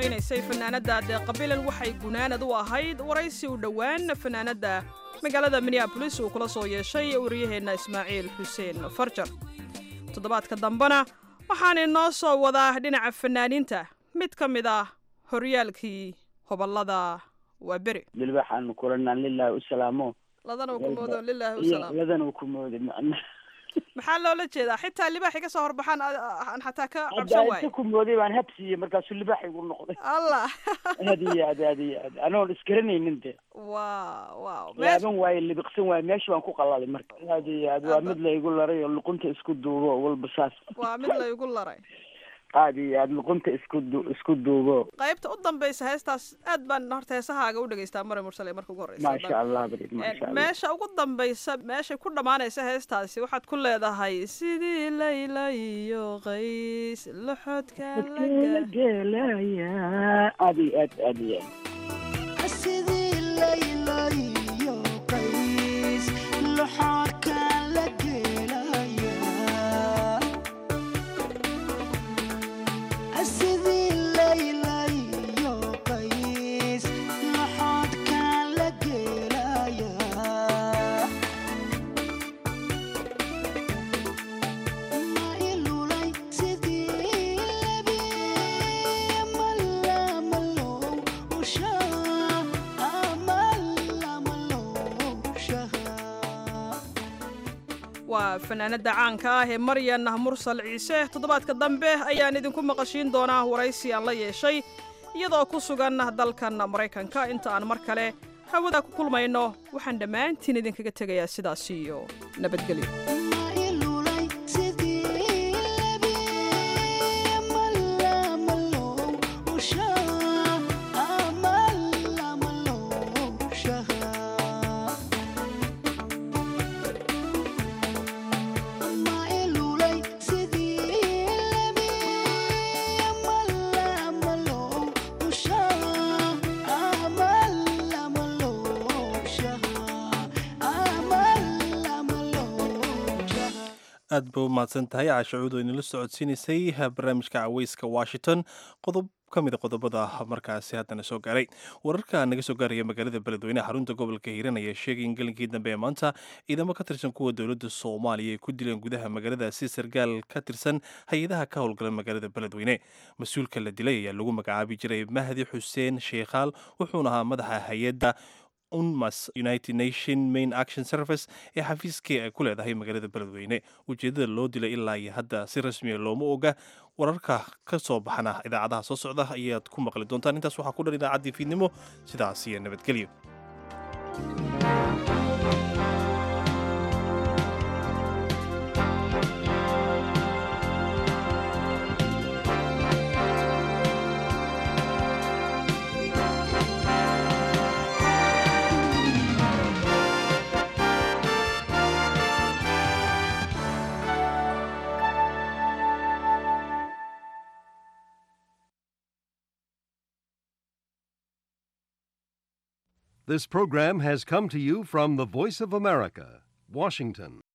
luuqaynaysay fanaanadda deeqabilan waxay gunaanad u ahayd waraysi u dhowaan fanaanadda magaalada minneabolis uu kula soo yeeshay wariyaheenna ismaaciil xuseen farjar toddobaadka dambena waxaan inoo soo wadaa dhinaca fanaaniinta mid ka mid ah horyaalkii hoballada waa beri dilbaxaanu kulanaan lilaahi u salaamo ladana ku moodo lilaahi u salaam ladana ku moodo macna maxaa loola jeedaa xitaa libaaxi ka soo horbaxaan aan xataa ka cabsan hadda waayo inta ku mooday baan habsiiyey markaasuu libaax igu noqday allah aad iyo aad aad iyo aad anoon isgaranaynin de waa waaw laaban waaye libiqsan waaye meesha baan ku qalalay marka aad iyo aad waa mid laygu laray oo luqunta isku duubo walba saas waa mid laygu laray aad iyo aad luqunta isku du isku duubo qaybta u dambaysa heestaas aad baan horta heesahaaga u dhegaystaa mare mursale marka ugu horreysa maasha allah barid maasha allah meesha ugu dambaysa meeshay ku dhammaanaysa heestaasi waxaad ku leedahay sidii layla iyo qays loxodka la gelaya aad iyo aad aad iyo aad sidii layla iyo qays loxodka la gelaya sidii layla iyo qays loxodka la gelaya ma ilulay sidii lebi malaamalow ushaa amalamalowshaha waa fanaanada caanka ah ee maryan mursal ciise toddobaadka dambe ayaan idinku maqashiin doonaa waraysi aan la yeeshay iyadoo ku sugan dalkan maraykanka inta aan mar kale hawada ku kulmayno waxaan dhammaantiin idinkaga tegayaa sidaas iyo nabadgelyo ilulay sidii lebi malaamalow ushaa amalamalowshaha ma ilulay sidii lebi malaamalow ushaa amalamalowshaha amalamalowshaha aad ba u mahadsan tahay caashacuud oo inala socodsiinaysay barnaamijka caweyska washington qodob ka mida qodobada markaasi haddana soo gaaray wararka naga soo gaaraya magaalada beledweyne xarunta gobolka hiiran ayaa sheegay in gelinkii dambe ee maanta ciidamo ka tirsan kuwa dowladda soomaaliya ay ku dileen gudaha magaaladaasi sargaal ka tirsan hay-adaha ka howlgala magaalada beledweyne mas-uulka la dilay ayaa lagu magacaabi jiray mahdi xuseen sheekhaal wuxuuna ahaa madaxa hay-adda unmas united nation main action service ee xafiiskii ay ku leedahay magaalada beledweyne ujeedada loo dilay ilaa iyo hadda si rasmiya looma oga wararka ka soo baxana idaacadaha soo socda ayaad ku maqli doontaan intaas waxaa ku dhan idaacaddii fiidnimo sidaas iyo nabadgelyo This program has come to you from the Voice of America, Washington.